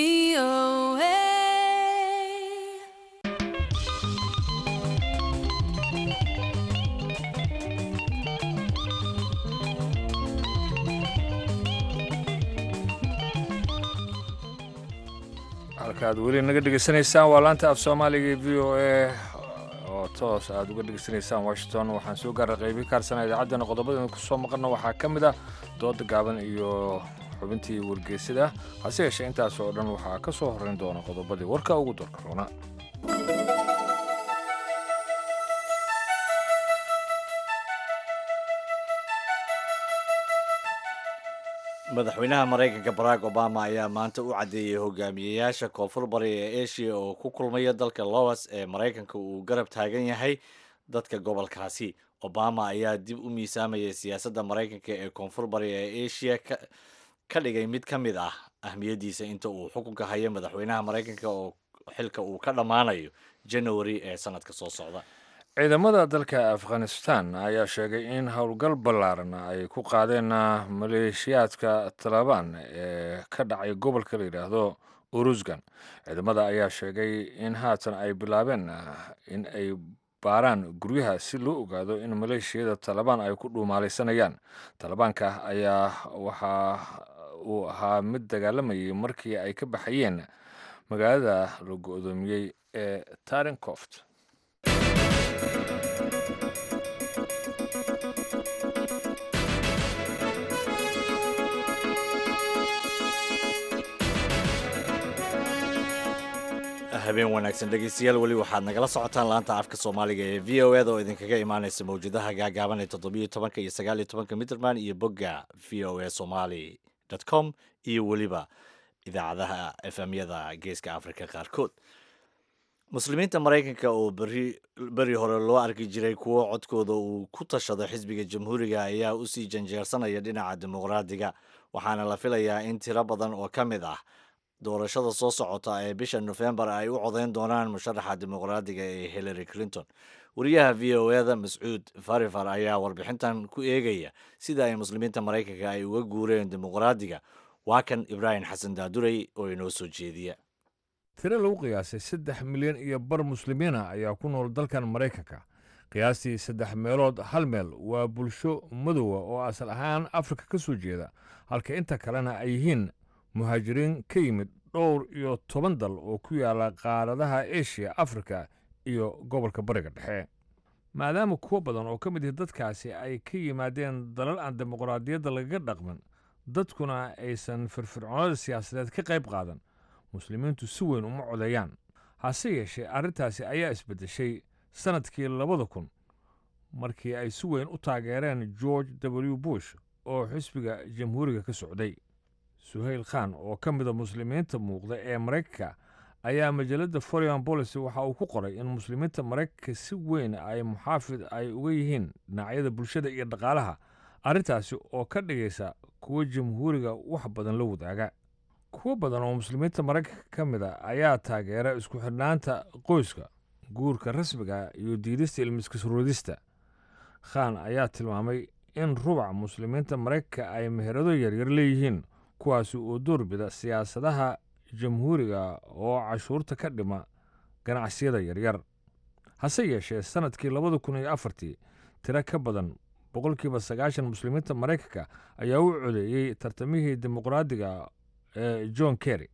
halkaad weli naga dhegeysanaysaan waa laanta af soomaaliga v o a oo toos aad uga dhegeysanaysaan washington waxaan soo gaara qaybi kaarsana idaacaddana qodobadana kusoo maqanna waxaa ka mid ah dooda gaaban iyo xubintii wargeysada hase yeeshee intaas oo dhan waxaa ka soo horrayn doona qodobadii warka ugu doorka roona madaxweynaha maraykanka barack obama ayaa maanta u caddeeyey hogaamiyeyaasha koonfur bari ee asia oo ku kulmaya dalka lowas ee maraykanka uu garab taagan yahay dadka gobolkaasi obama ayaa dib u miisaamayay siyaasadda maraykanka ee koonfur bari ee asia ka dhigay mid ka mid ah ahmiyaddiisa inta uu xukunka hayo madaxweynaha maraykanka oo xilka uu ka dhammaanayo january ee sanadka soo socda ciidamada dalka afghanistan ayaa sheegay in howlgal ballaaran ay ku qaadeen maleeshiyaadka talabaan ee ka dhacay gobolka la yidhaahdo urusgan ciidamada ayaa sheegay in haatan ay bilaabeen in ay baaraan guryaha si loo ogaado in maleeshiyada talabaan ay ku dhuumaalaysanayaan talabaanka ayaa waxa uu ahaa mid dagaalamayay markii ay ka baxayeen magaalada la go-doomiyey ee tarincoft habeen wanaagsan dhegeystayaal weli waxaad nagala socotaan laanta afka soomaaliga ee v o eda oo idinkaga imaaneysa mawjadaha gaagaaban ee toddobiyo tobanka iyo sagaal iyo tobanka mitrband iyo bogga v o a somali com iyo weliba idaacadaha efmyada geeska afrika qaarkood muslimiinta maraykanka oo beri beri hore loo arki jiray kuwo codkooda uu ku tashado xisbiga jamhuuriga ayaa usii janjeersanaya dhinaca dimuqraadiga waxaana la filayaa in tiro badan oo ka mid ah doorashada soo socota ee bisha nofembar ay u codeyn doonaan musharaxa dimuqraadiga ee hillary clinton wariyaha v o eda mascuud farifar ayaa warbixintan ku eegaya sida ay muslimiinta maraykanka ay uga guureen dimuqraadiga waa kan ibraahim xasan daadurey oo inoo soo jeediya tiro lagu qiyaasay saddex milyan iyo bar muslimiina ayaa ku nool dalkan maraykanka qiyaastii saddex meelood hal meel waa bulsho madowa oo asal ahaan afrika ka soo jeeda halka inta kalena ay yihiin muhaajiriin ka yimid dhowr iyo toban dal oo ku yaala qaaradaha eshiya afrika iyo gobolka bariga dhexe maadaama kuwo badan oo ka mid ihi dadkaasi ay ka yimaadeen dalal aan dimuqraadiyadda lagaga dhaqmin dadkuna aysan firfircoonada siyaasadeed ka qayb qaadan muslimiintu si weyn uma codeeyaan hase yeeshee arrintaasi ayaa isbeddeshay sannadkii labada kun markii ay si weyn u taageereen george w bush oo xisbiga jamhuuriga ka socday suhayl khan oo ka mida muslimiinta muuqda ee maraykanka ayaa majalladda foreign policy waxa uu ku qoray in muslimiinta maraykanka si weyn ay muxaafid ay uga yihiin dhinacyada bulshada iyo dhaqaalaha arrintaasi oo ka dhigaysa kuwo jamhuuriga wax badan la wadaaga kuwo badan oo muslimiinta maraykanka ka mid a ayaa taageera isku xidhnaanta qoyska guurka rasmiga iyo diidista ilmiskasroodista khan ayaa tilmaamay in rubac muslimiinta maraykanka ay meherado yaryar leeyihiin kuwaasi oo doorbida siyaasadaha jamhuuriga oo cashuurta ka dhima ganacsiyada yaryar hase yeeshee sannadkii labada kun iyo afartii tiro ka badan boqolkiiba sagaashan muslimiinta maraykanka ayaa u codeeyey tartamihii dimuqraadiga ee john kerry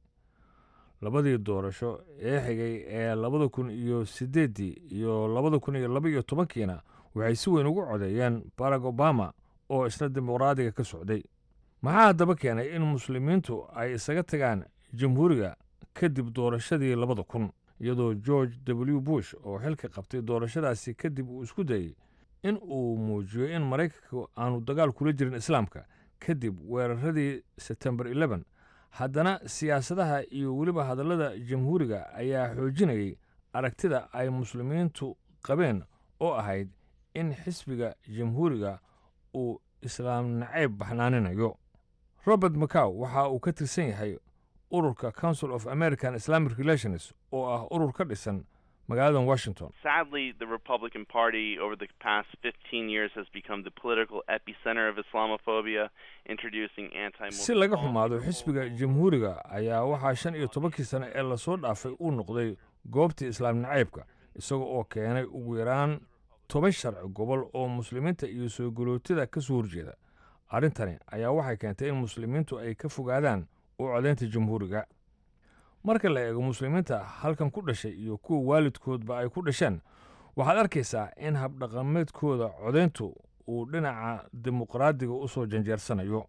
labadii doorasho ee xigay ee labada kun iyo siddeeddii iyo labada kun iyo laba iyo tobankiina waxay si weyn ugu codeeyeen barack obama oo isna dimuqraadiga ka socday maxaa haddaba keenay in muslimiintu ay isaga tagaan jamhuuriga kadib doorashadii labada kun iyadoo george w bush oo xilka qabtay doorashadaasi kadib uu isku dayey in uu muujiyo in maraykanka aanu dagaal kula jirin islaamka kadib weeraradii sebtembar eleban haddana siyaasadaha iyo weliba hadallada jamhuuriga ayaa xoojinayay aragtida ay muslimiintu qabeen oo ahayd in xisbiga jamhuuriga uu islaam nacayb baxnaaninayo robert macaw waxa uu ka tirsan yahay ururka council of american islamic relations oo ah urur ka dhisan magaalada washington Sadly, the Republican Party over the past 15 years has become the political epicenter of Islamophobia, introducing anti si laga xumaado xisbiga jamhuuriga ayaa waxaa shan iyo tobankii sane ee lasoo dhaafay uu noqday goobtii islaam nacaybka isaga oo keenay ugu yaraan toban sharci gobol oo muslimiinta iyo soo galootida ka soo horjeeda arrintani ayaa waxay keentay in muslimiintu ay ka fogaadaan u codaynta jamhuuriga marka la eego muslimiinta halkan ku dhashay iyo kuwa waalidkoodba ay ku dhasheen waxaad arkaysaa in habdhaqameedkooda codayntu uu dhinaca dimuqraadiga u soo janjeersanayo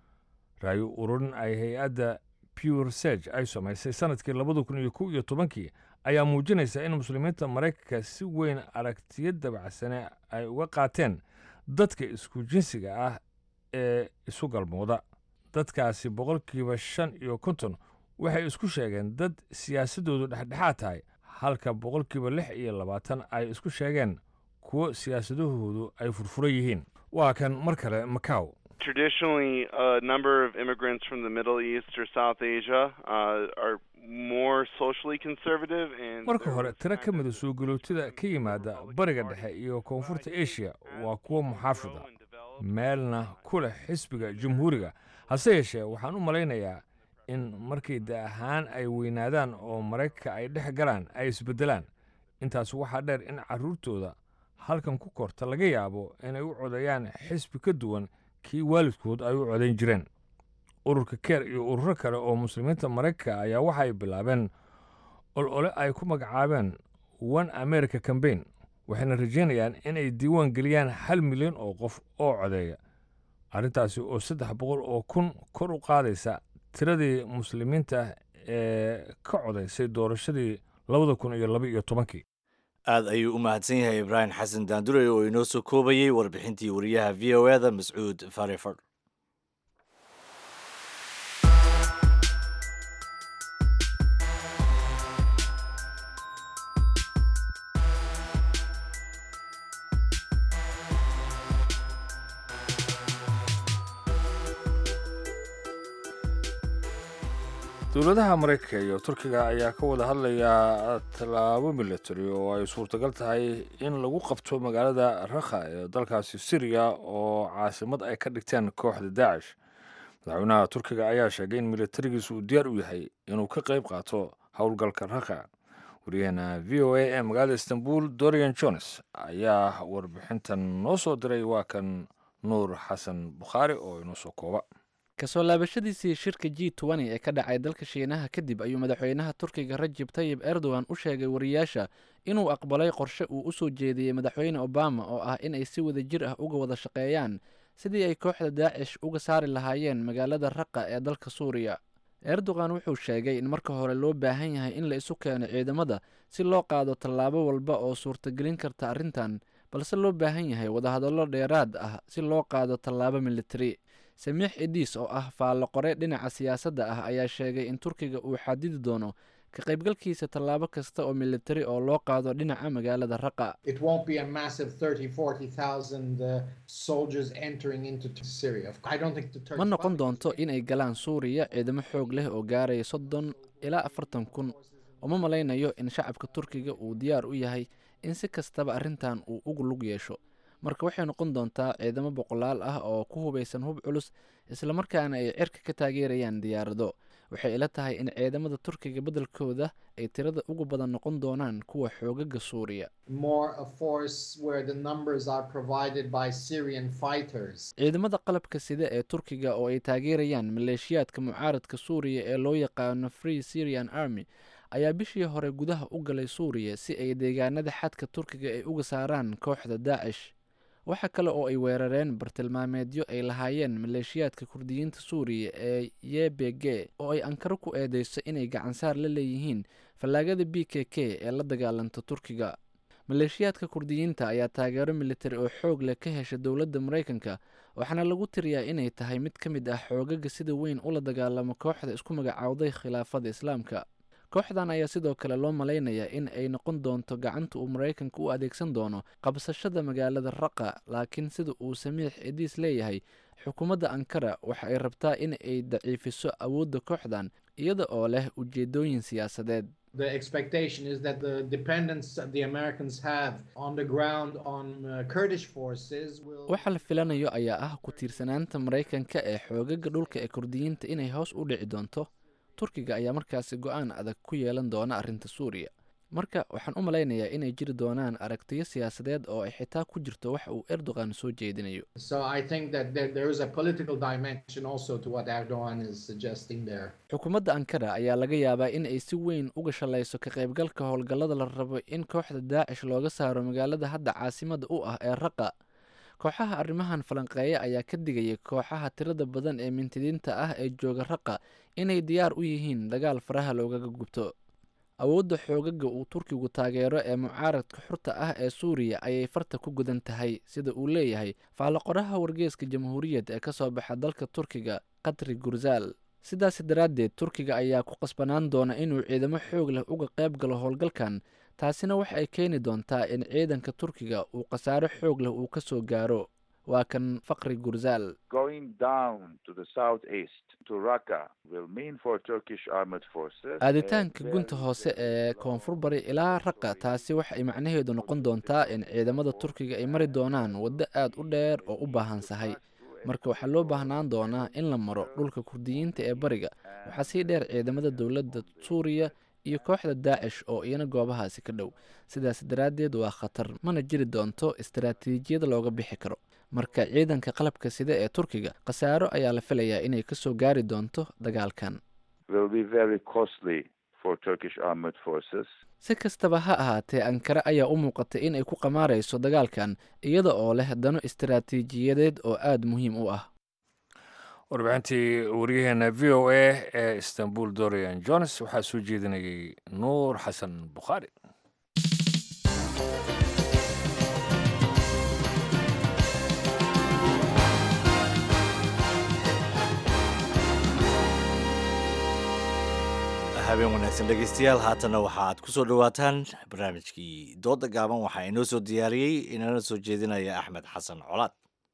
raayo ururin ay hay-adda pure serge ay samaysay sannadkii labada kun iyo kow iyo tobankii ayaa muujinaysa in muslimiinta maraykanka si weyn aragtiyo dabacsane ay uga qaateen dadka isku jinsiga ah ee isu galmooda dadkaasi boqolkiiba shan iyo konton waxay isku sheegeen dad siyaasaddoodu dhexdhexaad tahay halka boqolkiiba lix iyo labaatan ay isku sheegeen kuwo siyaasadahoodu ay furfuran yihiin waa kan mar kale macaw Traditionally, a number of immigrants from the Middle East or South Asia uh, are more socially conservative and marka hore tiro ka mida soo galootida ka yimaada bariga dhexe iyo koonfurta asia waa kuwo muxaafida meelna ku leh xisbiga jamhuuriga hase yeeshee waxaan u malaynayaa in markay da ahaan ay weynaadaan oo maraykanka ay dhex galaan ay isbeddelaan intaas waxaa dheer in carruurtooda halkan ku korta laga yaabo inay u codeeyaan xisbi ka duwan kii waalidkood ay u codayn jireen ururka keer iyo ururo kale oo muslimiinta maraykanka ayaa waxay bilaabeen olole ay ku magacaabeen one america cambaign waxayna rajaynayaan inay diiwaan geliyaan hal milyan oo qof oo codeeya arrintaasi oo saddex boqol oo kun kor u qaadaysa tiradii muslimiinta ee ka codaysay doorashadii labada kun iyo laba iyo tobankii aad ayuu u mahadsan yahay ibraahim xasan daandurey oo inoo soo koobayey warbixintii wariyaha v o eda mascuud fareford dowladaha maraykanka iyo turkiga ayaa ka wada hadlaya tallaabo military oo ay suurtagal tahay in lagu qabto magaalada rakha ee dalkaasi syriya oo caasimad ay ka dhigteen kooxda daacish madaxweynaha turkiga ayaa sheegay in militarigiisu uu diyaar u yahay inuu ka qayb qaato howlgalka rakha waryaheena v o a ee magaalada istanbul dorian jones ayaa warbixintan noo soo diray waa kan nuur xasan bukhaari oo inoo soo kooba kasoo laabashadiisii shirka g n ee ka dhacay dalka shiinaha kadib ayuu madaxweynaha turkiga rajib tayib erdogan u sheegay wariyaasha inuu aqbalay qorshe uu u soo jeediyey madaxweyne obama oo ah in ay si wada jir ah uga wada shaqeeyaan sidii ay kooxda daacish uga saari lahaayeen magaalada raqa ee dalka suuriya erdogan wuxuu sheegay in marka hore loo baahan yahay in la isu keeno ciidamada si loo qaado tallaabo walba oo suurtagelin karta arrintan balse loo baahan yahay wadahadallo dheeraad ah si loo qaado tallaabo militari samiix idiis oo ah faallo qore dhinaca siyaasadda ah ayaa sheegay in turkiga uu xadidi doono ka qaybgalkiisa tallaabo kasta oo militari oo loo qaado dhinaca magaalada raqa ma noqon doonto inay galaan suuriya ciidamo xoog leh oo gaaraya soddon ilaa afartan kun uma malaynayo in shacabka turkiga uu diyaar u yahay in si kastaba arrintan uu ugu lug yeesho marka waxay noqon doontaa ciidamo boqolaal ah oo ku hubaysan hub culus islamarkaana ay cirka ka taageerayaan diyaarado waxay ila tahay in ciidamada turkiga beddelkooda ay tirada ugu badan noqon doonaan kuwa xoogaga suuriya ciidamada qalabka sida ee turkiga oo ay taageerayaan maleeshiyaadka mucaaradka suuriya ee loo yaqaano free syrian army ayaa bishii hore gudaha u galay suuriya si ay deegaanada xadka turkiga ay uga saaraan kooxda daacish waxa kale oo ay weerareen bartilmaameedyo ay lahaayeen maleeshiyaadka kurdiyiinta suuriya ee ye b g oo ay ankaro ku eedeyso inay gacansaar la leeyihiin fallaagada b k k ee la dagaalanta turkiga maleeshiyaadka kurdiyiinta ayaa taageero militari oo xoog leh ka hesha dowladda maraykanka waxaana lagu tiriyaa inay tahay mid ka mid ah xoogaga sida weyn ula dagaalamo kooxda isku magacaawday khilaafada islaamka kooxdan ayaa sidoo kale loo malaynayaa in ay noqon doonto gacanta uu maraykanka u adeegsan doono qabsashada magaalada raqa laakiin sida uu samiix idiis leeyahay xukuumadda ankara waxa ay rabtaa in ay daciifiso awoodda kooxdan iyada oo leh ujeedooyin siyaasadeed waxa la filanayo ayaa ah ku tiirsanaanta maraykanka ee xoogaga dhulka ee kurdiyiinta inay hoos u dhici doonto turkiga ayaa markaasi go-aan adag ku yeelan doona arrinta suuriya marka waxaan u malaynayaa inay jiri doonaan aragtiyo siyaasadeed oo ay xitaa ku jirto wax uu erdogan soo jeedinayo xukuumadda ankara ayaa laga yaabaa in ay si weyn uga shalayso ka qaybgalka howlgallada la rabo in kooxda daacish looga saaro magaalada hadda caasimada u ah ee raqa kooxaha arrimahan falanqeeya ayaa ka digaya kooxaha tirada badan ee mintidiinta ah ee jooga raqa inay diyaar u yihiin dagaal faraha loogaga gubto awoodda xoogaga uu turkigu taageero ee mucaaradka xurta ah ee suuriya ayay farta ku gudan tahay sida uu leeyahay faalloqoraha wargeeska jamhuuriyad ee ka soo baxa dalka turkiga katri gurzaal sidaas daraaddeed turkiga ayaa ku qasbanaan doona inuu ciidamo xoog leh uga qayb galo howlgalkan taasina waxa ay keeni doontaa in ciidanka turkiga uu khasaaro xoog leh uu ka soo gaaro waa kan fakri gurzaal aaditaanka gunta hoose ee koonfur bari ilaa raqa taasi waxa ay macnaheedu noqon doontaa in ciidamada turkiga ay mari doonaan waddo aad u dheer oo u baahan sahay marka waxaa loo baahnaan doonaa in la maro dhulka kurdiyiinta ee bariga waxaa sii dheer ciidamada dowladda suuriya iyo kooxda daacish oo iyana goobahaasi ka dhow sidaas daraaddeed waa khatar mana jiri doonto istaraatiijiyad looga bixi karo marka ciidanka qalabka sida ee turkiga khasaaro ayaa la filayaa inay ka soo gaari doonto dagaalkan si kastaba ha ahaatee ankara ayaa u muuqatay in ay ku qamaarayso dagaalkan iyada oo leh dano istaraatiijiyadeed oo aada muhiim u ah warbixintii waryaheena v o a ee istanbul dorian jones waxaa soo jeedinayay nuur xasan bukhaari habeen wanaagsan dhegeystayaal haatanna waxa aad ku soo dhowaataan barnaamijkii dooda gaaban waxaa inoo soo diyaariyey inana soo jeedinaya axmed xasan colaad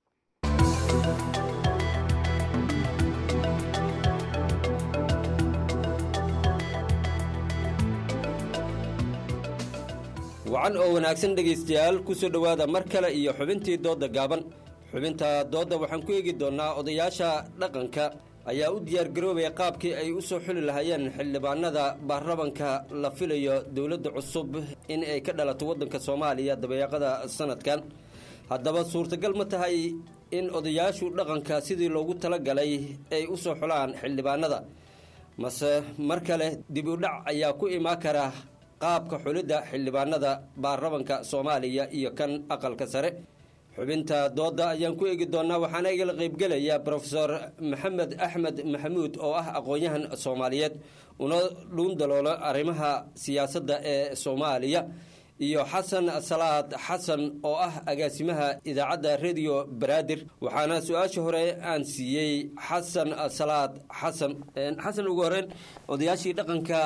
wacan oo wanaagsan dhegaystayaal ku soo dhowaada mar kale iyo xubintii doodda gaaban xubinta doodda waxaan ku eegi doonnaa odayaasha dhaqanka ayaa u diyaargaroobaya qaabkii ay u soo xuli lahaayeen xildhibaanada baarlamanka la filayo dowladda cusub in ay ka dhalato waddanka soomaaliya dabeeqada sanadkan haddaba suurtagal ma tahay in odayaashu dhaqanka sidii loogu talagalay ay u soo xulaan xildhibaanada mase mar kale dib u dhac ayaa ku imaan kara qaabka xulidda xildhibaanada baarlamanka soomaaliya iyo kan aqalka sare xubinta doodda ayaan ku eegi doonaa waxaana igala qaybgelaya brofesor maxamed axmed maxamuud oo ah aqoon-yahan soomaaliyeed una dhuun daloolo arrimaha siyaasadda ee soomaaliya iyo xasan salaad xasan oo ah agaasimaha idaacadda radio baraadir waxaana su-aasha hore aan siiyey xasan salaad xasan xasan ugu horeyn odayaashii dhaqanka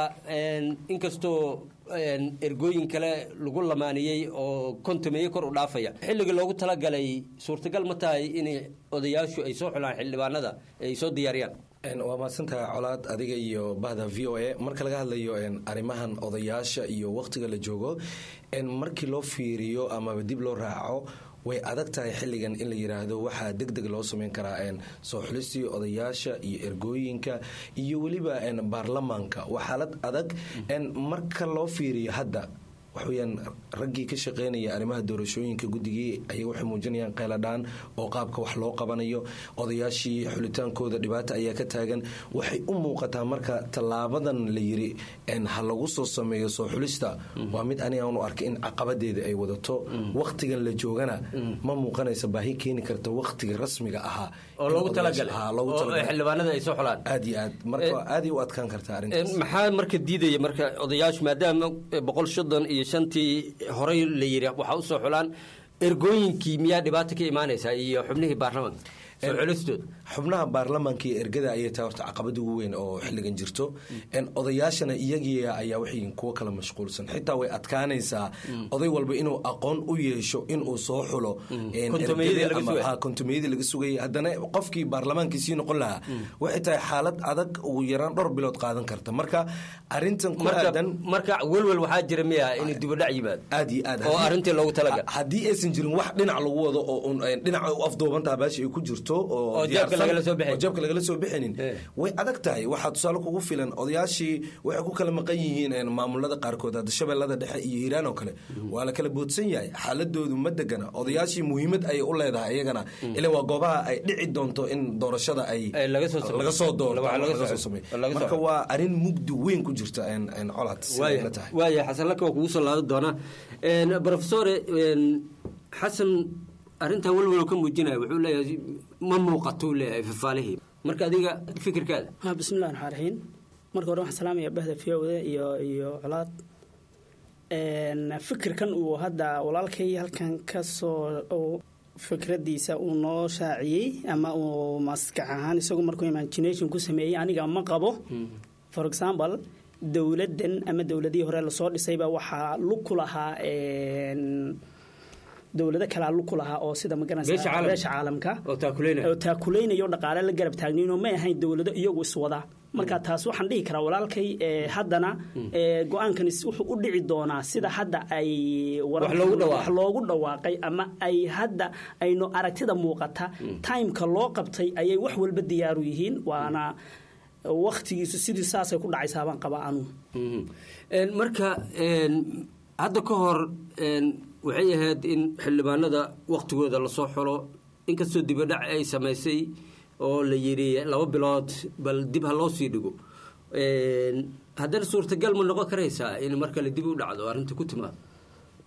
inkastoo ergooyin kale lagu lamaaniyey oo kontumeeye kor u dhaafaya xilligii loogu talagalay suurtagal ma tahay in odayaashu ay soo xulaan xildhibaanada ay soo diyaariyaan waa mahadsantaha colaad adiga iyo bahda v o a marka laga hadlayo arrimahan odayaasha iyo wakhtiga la joogo markii loo fiiriyo amaba dib loo raaco way adag tahay xilligan in la yiraahdo waxaa deg deg loo sameyn karaa soo xulistii odayaasha iyo ergooyinka iyo weliba baarlamaanka waa xaalad adag marka loo fiiriyo hadda waxweyaan raggii ka shaqeynaya arrimaha doorashooyinka guddigii ayay waxay muujinayaan qeyladhaan oo qaabka wax loo qabanayo odayaashii xulitaankooda dhibaata ayaa ka taagan waxay u muuqataa marka tallaabadan la yiri ha lagu soo sameeyo soo xulista waa mid anigaan u arkay in caqabadeeda ay wadato wakhtigan la joogana ma muuqanaysa baahi keeni karta wakhtiga rasmiga ahaa oo loogu talagalay xildhibaanada ay soo xulaan aad iyo aad marka aaday u adkaan kartaa arrintaas maxaa marka diidaya marka odayaashu maadaama boqol soddon iyo shantii horey la yiri waxaa usoo xulaan ergooyinkii miyaa dhibaata ka imaanaysaa iyo xubnihii baarlamanka soo xulistood xubnaha baarlamaanka iyo ergada ayay tahay horta caqabada ugu weyn oo xilligan jirto odayaashana iyagii ayaa waxay kuwo kala mashquulsan xitaa way adkaanaysaa oday walba inuu aqoon u yeesho inuu soo xulo kontumeyadii laga sugayay haddana qofkii baarlamaankii sii noqon lahaa waxay tahay xaalad adag ugu yaraan dhowr bilood qaadan karta marka arintan ku aadan marka welwel waxaa jira miya inuu dibudhac yimaado aad iyo aad oo arrintii loogu talagal haddii aysan jirin wax dhinac lagu wado oo dhinac u afduubantaha baashi ay ku jirto oo jeebka lagala soo bixin jeebka lagala soo bixinin way adag tahay waxaa tusaale kugu filan odayaashii waxay ku kala maqan yihiin maamulada qaarkood hadda shabeellada dhexe iyo hiiraan oo kale waa la kala boodsan yahay xaaladoodu ma degana odayaashii muhiimad ayay u leedahay iyagana ila waa goobaha ay dhici doonto in doorashada ay laga soo doorto marka waa arrin mugdi weyn ku jirta colaad waaya xasan laka waa kugu soo laadan doonaa profesore xasan arrintan welwel ka muujinaya wuxuu leeyahay ma muuqatuu leeyahay fafaalihii marka adiga fikirkaada bismillahi raxmaan raxiim marka hore waxaan salaamaya bahda v o a iyo iyo colaad fikirkan uu hadda walaalkay halkan kasoo fikradiisa uu noo shaaciyey ama uu maskax ahaan isagu markuu imagination ku sameeyey aniga ma qabo for example dowladdan ama dowladihii hore lasoo dhisayba waxaa lug ku lahaa dowlado kalea lug ku lahaa oo sida magaranaysa beesha caalamka oo taakuleynaya oo dhaqaale la garab taagnayn oo may ahayn dowlado iyagu iswada marka taas waxaan dhihi karaa walaalkay haddana go-aankan wuxuu u dhici doonaa sida hadda ay wax loogu dhawaaqay ama ay hadda aynu aragtida muuqata timeka loo qabtay ayay wax walba diyaaru yihiin waana waktigiisu sidii saasay ku dhacaysaa baan qabaa anu marka hadda ka hor waxay ahayd in xildhibaanada waktigooda lasoo xulo inkastoo dibadhac ay samaysay oo la yidhi laba bilood bal dib ha loo sii dhigo haddana suurtagal ma noqon karaysaa in mar kale dib u dhacdo arrinta ku timaado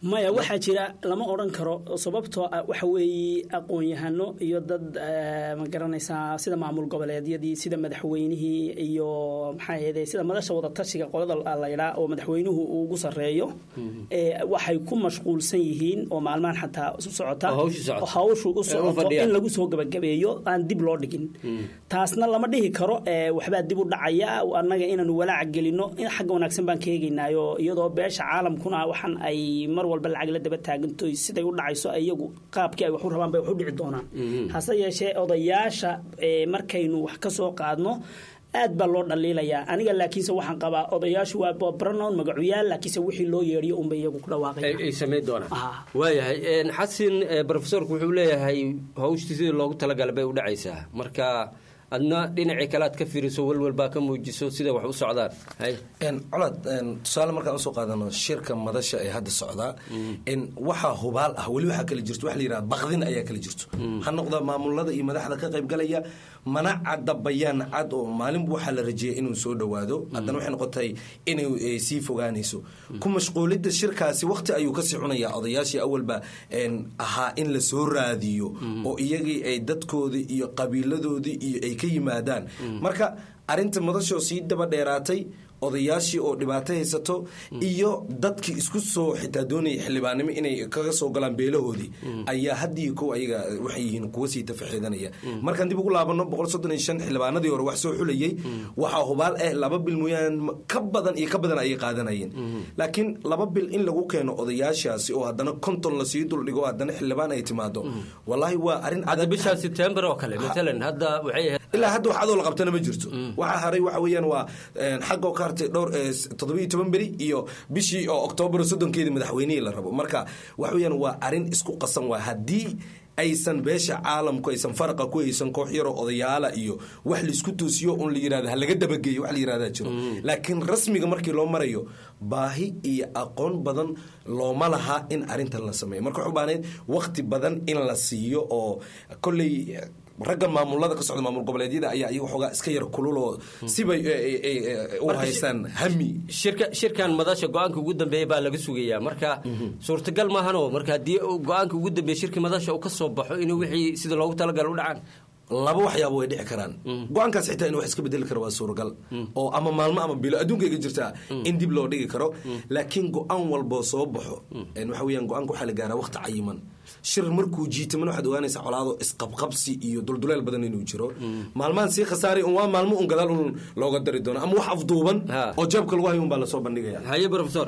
maya waxaa jira lama odhan karo sababtoo ah waxa weeye aqoon-yahano iyo dad eh, ma garanaysaa sida maamul goboleedyadii sida madaxweynihii iyo maxaa ahayde sida madasha wadatashiga qolada la yidhaa oo madaxweynuhu uu ugu sarreeyo eh, waxay ku mashquulsan yihiin oo maalmahan xataa u socota Oo hawshu socoto. oo hawshu u Ee, u socoto fadhiyaan. in lagu soo gabagabeeyo aan dib loo dhigin taasna lama dhihi karo eh, waxbaa dib u dhacaya annaga inaanu walaac gelino in xagga wanaagsan baan ka eegaynaayo iyadoo beesha caalamkuna waxan ay mar walba lacag la daba taaganto siday u dhacayso iyagu qaabkii ay wax u rabaan bay wax u dhici doonaan hase yeeshee odayaasha eh, markaynu wax ka soo qaadno aad baa loo dhaliilayaa aniga laakiinse waxaan qabaa odayaashu waa babranown magacuyaal laakiinse wixii loo yeedhiyo unbay iyagu ku dhawaaqaya ay samayn doonaan waayahay een, xasin eh, profesorku wuxuu leeyahay hawshtii sidii loogu talagalay bay u dhacaysaa marka adna dhinacii kale aad ka fiiriso walwal baa ka muujiso sida wax u socdaan hay Een, colad een, tusaale markaan usoo qaadano shirka madasha ee hadda socdaa in waxaa hubaal ah weli waxaa kala jirto waxa la yidhaha baqdin ayaa kala jirto ha noqda maamulada iyo madaxda ka qaybgalaya mana cadda bayaan cad oo maalinba waxaa la rajeeyay inuu soo dhowaado haddana waxay noqotay inay eh, sii fogaanayso ku mashquulidda shirkaasi waqti ayuu kasii cunayaa odayaashii awalba een, ahaa in la soo raadiyo oo iyagii ay dadkoodii iyo qabiiladoodii iyo ay ka yimaadaan marka arrinta madashoo sii daba dheeraatay odayaashii oo dhibaato haysato iyo dadkii isku soo xitaa doonaya xildhibaanimo inay kaga soo galaan beelahoodii ayaa haddii kow ayaga waxay yihiin kuwa sii tafaxiidanaya markaan dib ugu laabano boqol soddon iyo shan xildhibaanadii hore wax soo xulayay waxaa hubaal eh laba bil mooyaan ka badan iyo ka badan ayay qaadanayeen laakiin laba bil in lagu keeno odayaashaasi oo haddana konton lasii duldhigo oo haddana xildhibaan ay timaado walaahi waa arrin hadda bisha sebtembar oo kale maalan hadda waxay ahayd ilaa hadda wax adoo la qabtana ma jirto waxaa haray waxa weeyaan waa een, xagga oo ka hartay dhowr eh, toddobiyo toban beri iyo bishii oo oktoobar soddonkeedii madaxweynihii la rabo marka waxa weeyaan waa arrin isku qasan waa haddii aysan beesha caalamku aysan faraqa ku haysan koox yaroo odayaala iyo wax laisku toosiyo un la yirahdo ha laga dabageeyo wax la yirahdaa jiro laakiin rasmiga markii loo marayo baahi iyo aqoon badan looma laha in arrintan la sameeyo marka waxay u baahnayd waqti badan in la siiyo oo kolley ragga maamulada ka socda maamul goboleedyada ayaa iyaga xoogaa iska yar kulul oo sibay eh, eh, eh, u Marka haystaan hami shirka shirkan madasha go-aanka ugu dambeeya baa laga sugayaa marka suurtagal maahano marka haddii uu go-aanka ugu dambeeya shirka madasha uu ka soo baxo inuu wixii sida loogu talagala u dhacaan laba waxyaaba way dhici karaan go-aankaas xitaa in wax iska bedeli karo waa suuragal oo ama maalmo ama bilo adduunka iga jirtaa in dib loo dhigi karo laakiin go-aan walboo soo baxo een waxa weeyaan go-aanka waxaa la gaaraa waqti cayiman shir markuu jiitamana waxaad ogaanaysaa colaado isqabqabsi iyo dulduleel badan inuu jiro maalmahan sii khasaaray un waa maalmo un gadaal un looga dari doono ama wax afduuban oo jeebka lagu hayo un baa lasoo bandhigaya haye profesor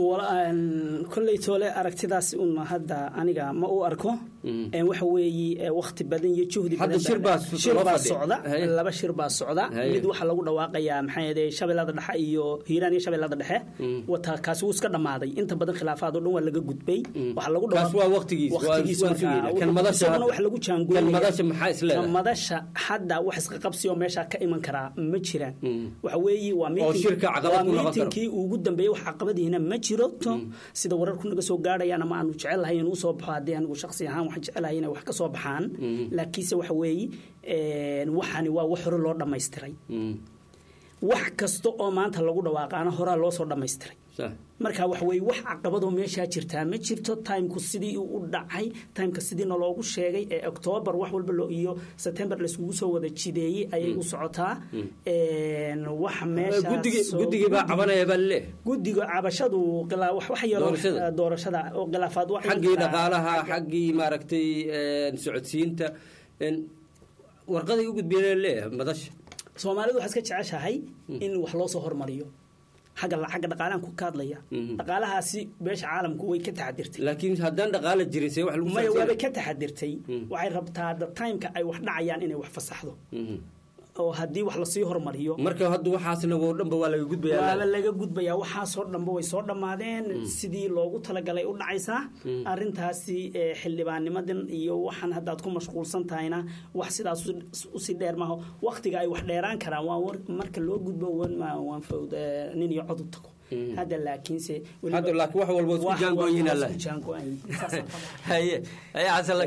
kolley toole aragtidaas un hadda aniga ma u arko Een, waxa weeye waqti badan iyo juhdi Hadda badan shir baa shir loo baa fadhiya. socda Haye. laba shir baa socda Haye. mid waxaa lagu dhawaaqayaa maxaa yeede shabeellada dhexe iyo hiiraan iyo shabeellada dhexe wata kaasi wuu iska dhammaaday inta badan khilaafaad oo dhan waa laga gudbay waxaa lagu kaas waa waqtigiis waa- waqtigiis waan markaa- sugayna. kan madasha isaguna wax lagu jaangooyaya kan madasha maxaa is leedahay? kan madasha hadda wax iska qabsi oo meesha ka iman karaa ma jiraan waxa weeye waa Oo meeting- shirka caqabad waa ku noqon karo. meetingkii ugu dambeeyey wax caqabadihiina ma jiro to sida wararku naga soo gaadhayaan ama aanu jecelahay inuu soo baxo haddii anigu shakhsi ahaan waxaan jecelahay inay wax ka soo baxaan laakiinse waxa weeye een, waxani waa wax hore loo dhammaystiray wax kasta oo maanta lagu dhawaaqaana horaa loo soo dhammaystiray marka waxa weeye wax caqabadoo meeshaa jirtaa ma jirto timku sidii uu u dhacay timeka sidiina loogu sheegay ee octoobar wax walba loo iyo september laiskugu soo wada jideeyey ayay u socotaa Een, wax meesha Guddigi- guddigii baa cabanaya baa laleeyahay guddiga cabashadu qila- wax wax yaroo Doorashada. doorashada oo khilaafaad wax xaggii dhaqaalaha xaggii maaragtay een, socodsiinta een, warqaday u gudbiyeen leeyahay madasha soomaalidu waxaa iska jeceshahay in wax loo soo hormariyo xagga xagga dhaqaalahan ku ka hadlaya dhaqaalahaasi beesha caalamku way ka taxadirtay laakiin haddaan dhaqaala jirin see wax lagu maya socodsiinaya? waabay ka taxadirtay waxay rabtaa the timeka ay wax dhacayaan inay wax fasaxdo oo haddii wax lasii hormariyo marka hadda waxaasna oo dhanba waa laga gudbayaa waaba laga gudbayaa waxaasoo dhanba way soo dhammaadeen sidii loogu talagalay u dhacaysaa arintaasi eh, xildhibaannimadan iyo waxaan haddaad ku mashquulsan tahayna wax sidaas u- usii dheer maaho waqtiga ay wax dheeraan karaan waa war- marka loo gudbo wan- ma- waan fawd eh, nin iyo cod u tago hadda laakiinse weliba- Hadda laakiin wax walba isku wax jaangooyin walba alla. isku jaangooyin. Saasaan qabaa. haye haye xasan laakiin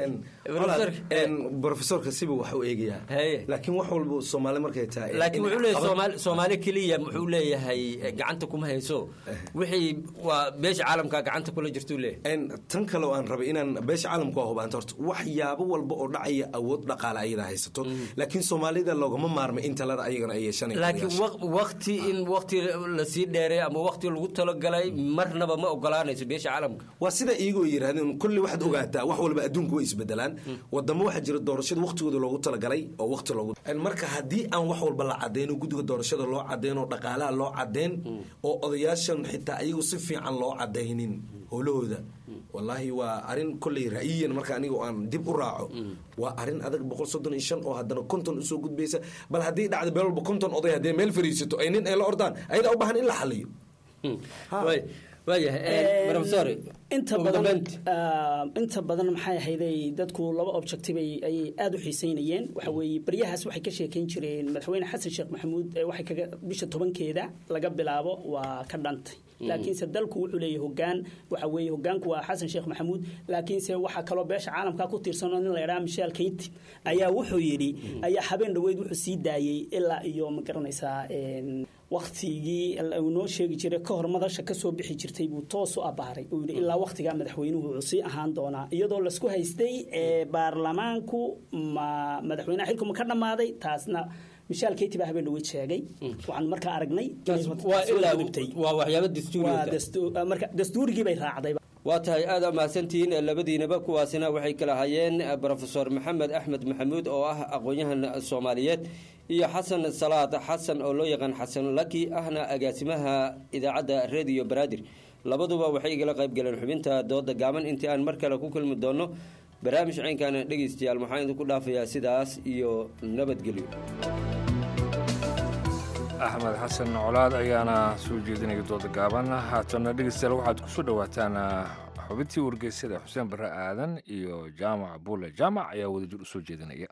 brofesorka siba wax u eegayaa laakiin wax walba soomaali markay tahay laakiin wuxuu leeyahay soomaali soomaali keliya muxuu leeyahay gacanta kuma hayso wixii waa beesha caalamka gacanta kula jirtuu leeyahay tan kale oo aan rabay inaan beesha caalamka waa hubaanta horta waxyaabo walba oo dhacaya awood dhaqaale ayada haysato laakiin soomaalida loogama maarmay in talada ayagana ay yeeshanay laakiin waqti in waqti lasii dheeray ama waqti lagu talagalay marnaba ma ogolaanayso beesha caalamka waa sida iyagoo yidhahdeen kulli waxaad ogaataa wax walba adduunku way isbedelaan wadamo waxaa jira doorashada waqtigooda loogu talagalay oo waqti loogu marka haddii aan wax walba la cadeyno guddiga doorashada loo cadeyn oo dhaqaalaha loo cadeyn oo odayaashan xitaa ayagu si fiican loo cadaynin howlahooda wallaahi waa arin kolley ra'yiyan marka aniga aan dib u raaco waa arin adag boqol soddon iyo shan oo haddana konton usoo gudbaysa bal haddii dhacda meel walba konton oday haddii meel fariisato ay nin ay la ordaan ayadaa u baahan in la xaliyo waayahay inta badan inta badan maxay ahayday dadku laba objective ayay aada u xiiseynayeen waxa weeye baryahaas waxay ka sheekeyn jireen madaxweyne xasan sheekh maxamuud waxay kaga bisha tobankeeda laga bilaabo waa ka dhantay laakiinse dalku wuxuu leeyahay hogaan waxa weeye hogaanku waa xasan sheekh maxamuud laakiinse waxaa kaloo beesha caalamka ku tiirsan oo nin la yidhaha michel keyti ayaa wuxuu yidhi ayaa habeen dhaweyd wuxuu sii daayey ilaa iyo ma garanaysaa waktigii uu noo sheegi jiray ka hor madasha kasoo bixi jirtay buu toos u abaaray uu yidhi ilaa waktigaa madaxweynuhu wuxuu sii ahaan doonaa iyadoo laisku haystay baarlamaanku ma madaxweynaha xilku ma ka dhammaaday taasna michel keyti baa habeen dhaweyd sheegay waxaan markaa aragnay waa waxyaabo dastuuri marka dastuurigii bay raacday waa tahay aada mahadsantihiin labadiinaba kuwaasina waxay kala hayeen brofesor maxamed axmed maxamuud oo ah aqoon-yahan soomaaliyeed iyo xasan salaad xasan oo loo yaqaan xasan laki ahna agaasimaha idaacadda rediyo baraadir labaduba waxay igala qayb galeen xubinta dooda gaaban intii aan mar kale ku kulmi doono barnaamij caynkaana dhegeystayaal waxaan idinku dhaafayaa sidaas iyo nabadgelyo axmed xasan colaad ayaana soo jeedinaya dooda gaaban haatana dhegeystayaal waxaad kusoo dhowaataan xubintii wargeysyada xuseen barre aadan iyo jaamac buule jaamac ayaa wadajir usoo jeedinaya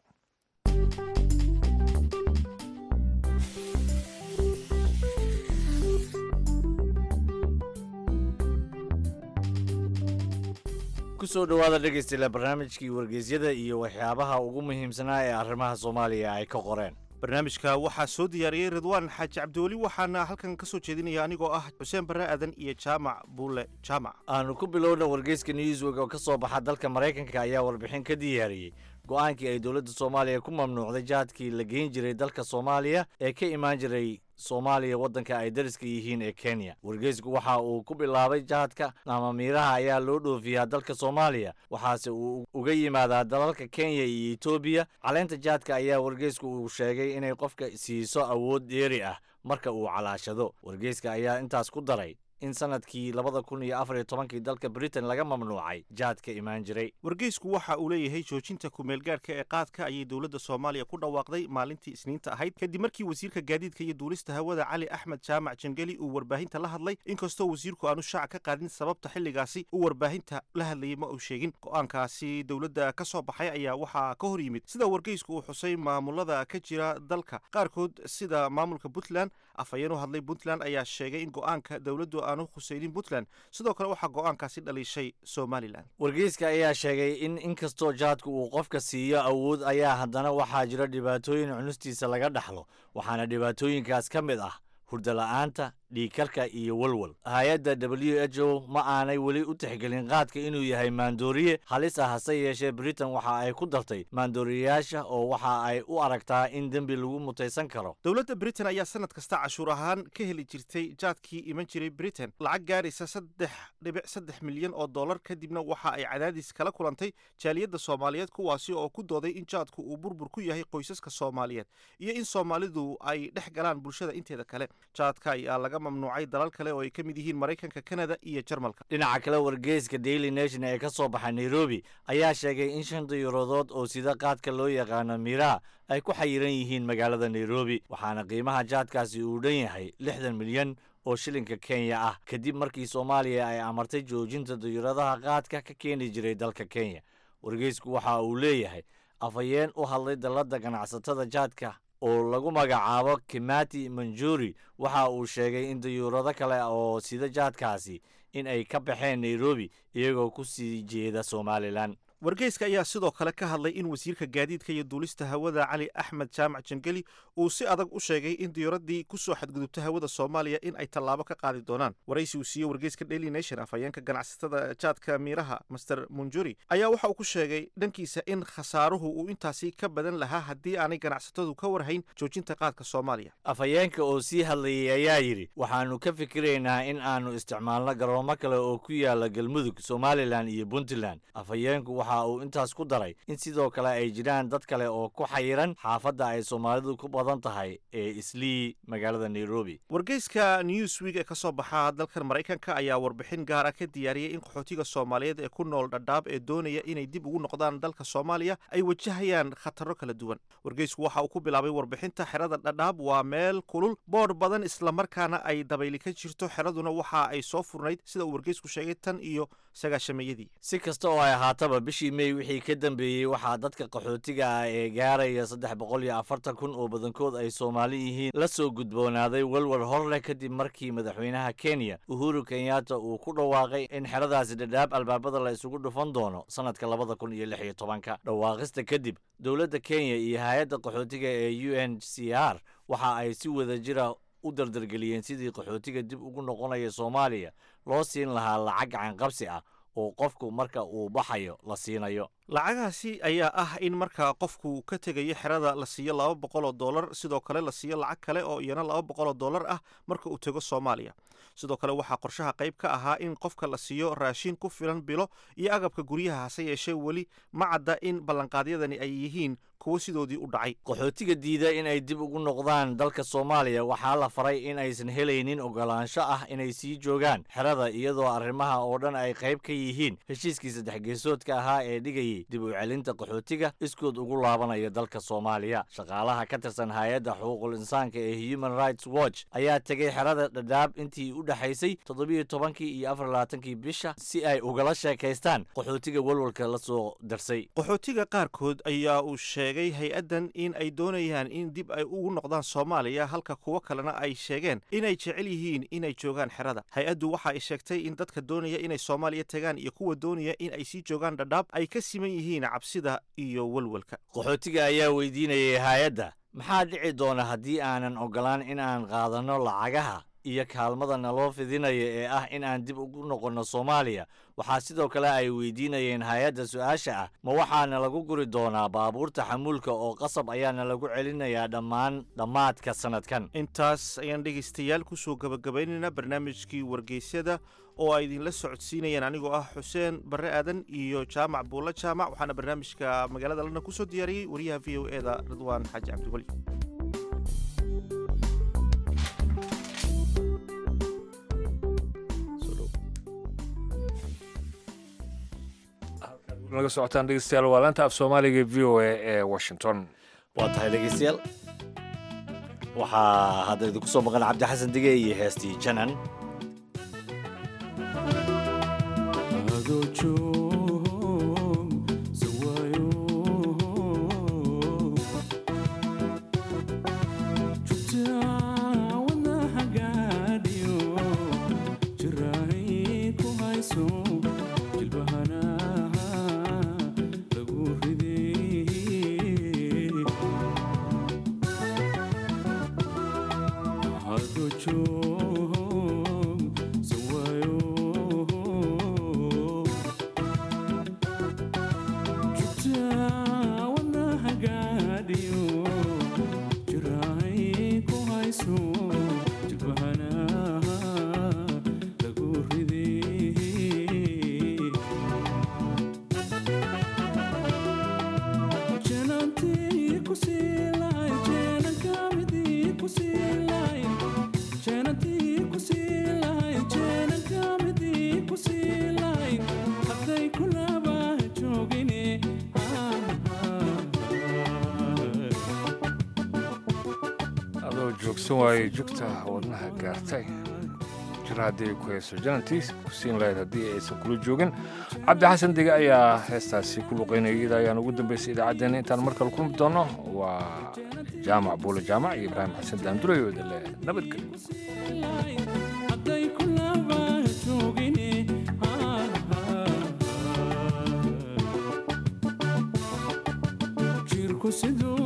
kusoo dhowaada dhegeystayaal barnaamijkii wargeysyada iyo waxyaabaha ugu muhiimsanaa ee arrimaha soomaaliya ay ka qoreen barnaamijka waxaa soo diyaariyey ridwaan xaaji cabdiweli waxaana halkan ka soo jeedinaya anigoo ah xuseen barre aadan iyo jaamac buule jaamac aanu ku bilowna wargeyska newsweg oo ka soo baxa dalka maraykanka ayaa warbixin ka diyaariyey go-aankii ay dowladda soomaaliya ku mamnuucday jahadkii la geyn jiray dalka soomaaliya ee ka imaan jiray soomaaliya waddanka ay dariska yihiin ee kenya wargeysku waxa uu ku bilaabay jahadka ama miiraha ayaa loo dhoofiyaa dalka soomaaliya waxaase uu uga yimaadaa dalalka kenya iyo etoobiya caleenta jahadka ayaa wargeysku uu sheegay inay qofka siiso awood dheeri ah marka uu calaashado wargeyska ayaa intaas ku daray in sanadkii labada kun iyo afar iyo tobankii dalka britain laga mamnuucay jaadka imaan jiray wargeysku waxa uu leeyahay joojinta kumeelgaadhka ee qaadka ayay dowladda soomaaliya ku dhawaaqday maalintii isniinta ahayd kadib markii wasiirka gaadiidka iyo duulista hawada cali axmed jaamac jangeli uu warbaahinta la hadlay inkastoo wasiirku aanu shaac ka qaadin sababta xilligaasi uu warbaahinta la hadlayay ma uu sheegin go-aankaasi dowladda ka soo baxay ayaa waxaa ka hor yimid sida wargeysku uu xusay maamulada ka jira dalka qaarkood sida maamulka puntland afhayeen u hadlay puntland ayaa sheegay in go-aanka dowladdu aanu khusaynin puntland sidoo kale waxaa go-aankaasi dhaliishay somalilan wargeyska ayaa sheegay in inkastoo jaadku uu qofka siiyo awood ayaa haddana waxaa jira dhibaatooyin cunustiisa laga dhaxlo waxaana dhibaatooyinkaas ka mid ah hurdala-aanta dhiigkarka iyo walwal hay-adda w h o ma aanay weli u tixgelin qaadka inuu yahay maandooriye halis ah hase yeeshee britain waxa ay ku dartay maandooriyayaasha oo waxa ay u aragtaa in dembi lagu mutaysan karo dowladda britain ayaa sanad kasta cashuur ahaan ka heli jirtay jaadkii iman jiray britain lacag gaaraysa saddex dhibic saddex milyan oo dollar kadibna waxa ay cadaadis kala kulantay jaaliyadda soomaaliyeed kuwaasi oo ku dooday in jaadku uu burbur ku yahay qoysaska soomaaliyeed iyo in soomaalidu ay dhex galaan bulshada inteeda kale jaadka ayaa laga mamnuucay dalal kale oo ay ka mid yihiin maraykanka kanada iyo jarmalka dhinaca kale wargeyska daily nation ee ka soo baxa nairobi ayaa sheegay in shan dayuuradood oo sida qaadka loo yaqaano miiraha ay ku xayiran yihiin magaalada nairobi waxaana qiimaha jaadkaasi uu dhan yahay lixdan milyan oo shilinka kenya ah kadib markii soomaaliya ay amartay joojinta dayuuradaha qaadka ka keeni jiray dalka kenya wargeysku waxa uu leeyahay afhayeen u hadlay dalladda ganacsatada jaadka oo lagu magacaabo kimati manjuri waxa uu sheegay in dayuurado kale oo sida jaadkaasi in ay ka baxeen nairobi iyagoo ku sii jeeda somalilan wargeyska ayaa sidoo kale ka hadlay in wasiirka gaadiidka iyo duulista hawada cali axmed jaamac jangeli uu si adag u sheegay in diyuuraddii ku soo xadgudubta hawada soomaaliya in ay tallaabo ka qaadi doonaan waraysi uu siiyey wargeyska daily nation afhayeenka ganacsatada jaadka miiraha master munjuri ayaa waxa uu ku sheegay dhankiisa in khasaaruhu uu intaasi ka badan lahaa haddii aanay ganacsatadu ka warhayn joojinta qaadka soomaaliya afhayeenka oo sii hadlayay ayaa yidhi waxaannu ka fikiraynaa in aanu isticmaalno garoomo kale oo ku yaala galmudug somalilan iyo puntland afhayeenku waxa uu intaas ku daray in sidoo kale ay jiraan dad kale oo ku xayiran xaafadda ay soomaalidu ku badan tahay ee islii magaalada nairobi wargeyska newsweek ee ka soo baxa dalkan maraykanka ayaa warbixin gaara ka diyaariyey in qaxootiga soomaaliyeed ee ku nool dhadhaab ee doonaya inay dib ugu noqdaan dalka soomaaliya ay wajahayaan khataro kala duwan wargeysku waxa uu ku bilaabay warbixinta xerada dhadhaab waa meel kulul boodh badan islamarkaana ay dabayli ka jirto xeraduna waxa ay soo furnayd sida uu wargeysku sheegay tan iyo sagaashameeyadii si kasta oo ay ahaataba bishii mey wixii ka dambeeyey waxaa dadka qaxootiga ah ee gaaraya saddex boqol iyo afartan kun oo badankood ay soomaali yihiin la soo gudboonaaday walwal hor leh kadib markii madaxweynaha kenya uhuru kenyatta uu ku dhawaaqay in xeradaasi dhadhaab albaabada la isugu dhufan doono sannadka labada kun iyo lix iyo tobanka dhawaaqista kadib dowladda kenya iyo hay-adda qaxootiga ee u n c r waxa ay si wada jira u dardargeliyeen sidii qaxootiga dib ugu noqonaya soomaaliya loo siin lahaa lacag gacanqabsi ah oo qofku marka uu baxayo la siinayo lacagahaasi ayaa ah in marka qofku ka tegayo xerada la siiyo laba boqol oo dollar sidoo kale la siiyo lacag kale oo iyana laba boqol oo dollar ah marka uu tego soomaaliya sidoo kale waxaa qorshaha qayb ka ahaa in qofka la siiyo raashin ku filan bilo iyo agabka guryaha hase yeeshee weli ma cadda in ballanqaadyadani ay yihiin kuwo sidoodii u dhacay qaxootiga diida in ay dib ugu noqdaan dalka soomaaliya waxaa la faray in aysan helaynin ogolaansho ah inay sii joogaan xerada iyadoo arrimaha oo dhan ay qayb ka yihiin heshiiskii saddex geesoodka ahaa ee dhigayay dib u celinta qaxootiga iskood ugu laabanaya dalka soomaaliya shaqaalaha ka tirsan hay-adda xuquuqul insaanka ee human rights watch ayaa tegay xerada dhadhaab intii u dhexaysay toddobiyo tobankii iyo afar labaatankii bisha si ay ugala sheekaystaan qaxootiga walwalka la soo darsay qaxootiga qaarkood ayaa uu sheegay hay-addan in ay doonayaan in dib ay ugu noqdaan soomaaliya halka kuwo kalena ay sheegeen inay jecel yihiin inay joogaan xerada hay-addu waxa ay sheegtay in dadka doonaya inay soomaaliya tagaan iyo kuwa doonaya in ay sii joogaan dhadhaab ay ka siman yihiin cabsida iyo walwalka qaxootiga ayaa weydiinayay hay-adda maxaa dhici doona haddii aanan ogolaan in aan qaadanno lacagaha iyo kaalmada naloo fidinaya ee ah in aan dib ugu noqonno soomaaliya waxaa sidoo kale ay weydiinayeen hay-adda su-aasha ah ma waxaana lagu guri doonaa baabuurta xamuulka oo qasab ayaana lagu celinayaa dhammaan dhammaadka sannadkan intaas ayaan dhegaystayaal kusoo gabagabaynaynaa barnaamijkii wargeysyada oo ay idinla socodsiinayeen anigoo ah xuseen barre aadan iyo jaamac buulla jaamac waxaana barnaamijka magaalada london kusoo diyaariyey wariyaha v o e da ridwaan xaaji cabdiweli naga socotaan dhegeystayaal waa laanta af soomaaliga v o a ee washington waa tahay dhegeystayaal waxaa hadda idinku soo maqan cabdi xasan dige iyo heestii janan adoo joogsan waayey jugta wadnaha gaartay jir haddii ay ku hayso janantiis ku siin lahayd haddii aysan kula joogin cabdi xasan dege ayaa heestaasi ku luqaynaya iyada ayaan ugu dambaysay idaacaddeenna intaan mar kale kulmi doono waa jaamac buule jaamac iyo ibraahim xasan daandurayo idale nabadgelyo siduu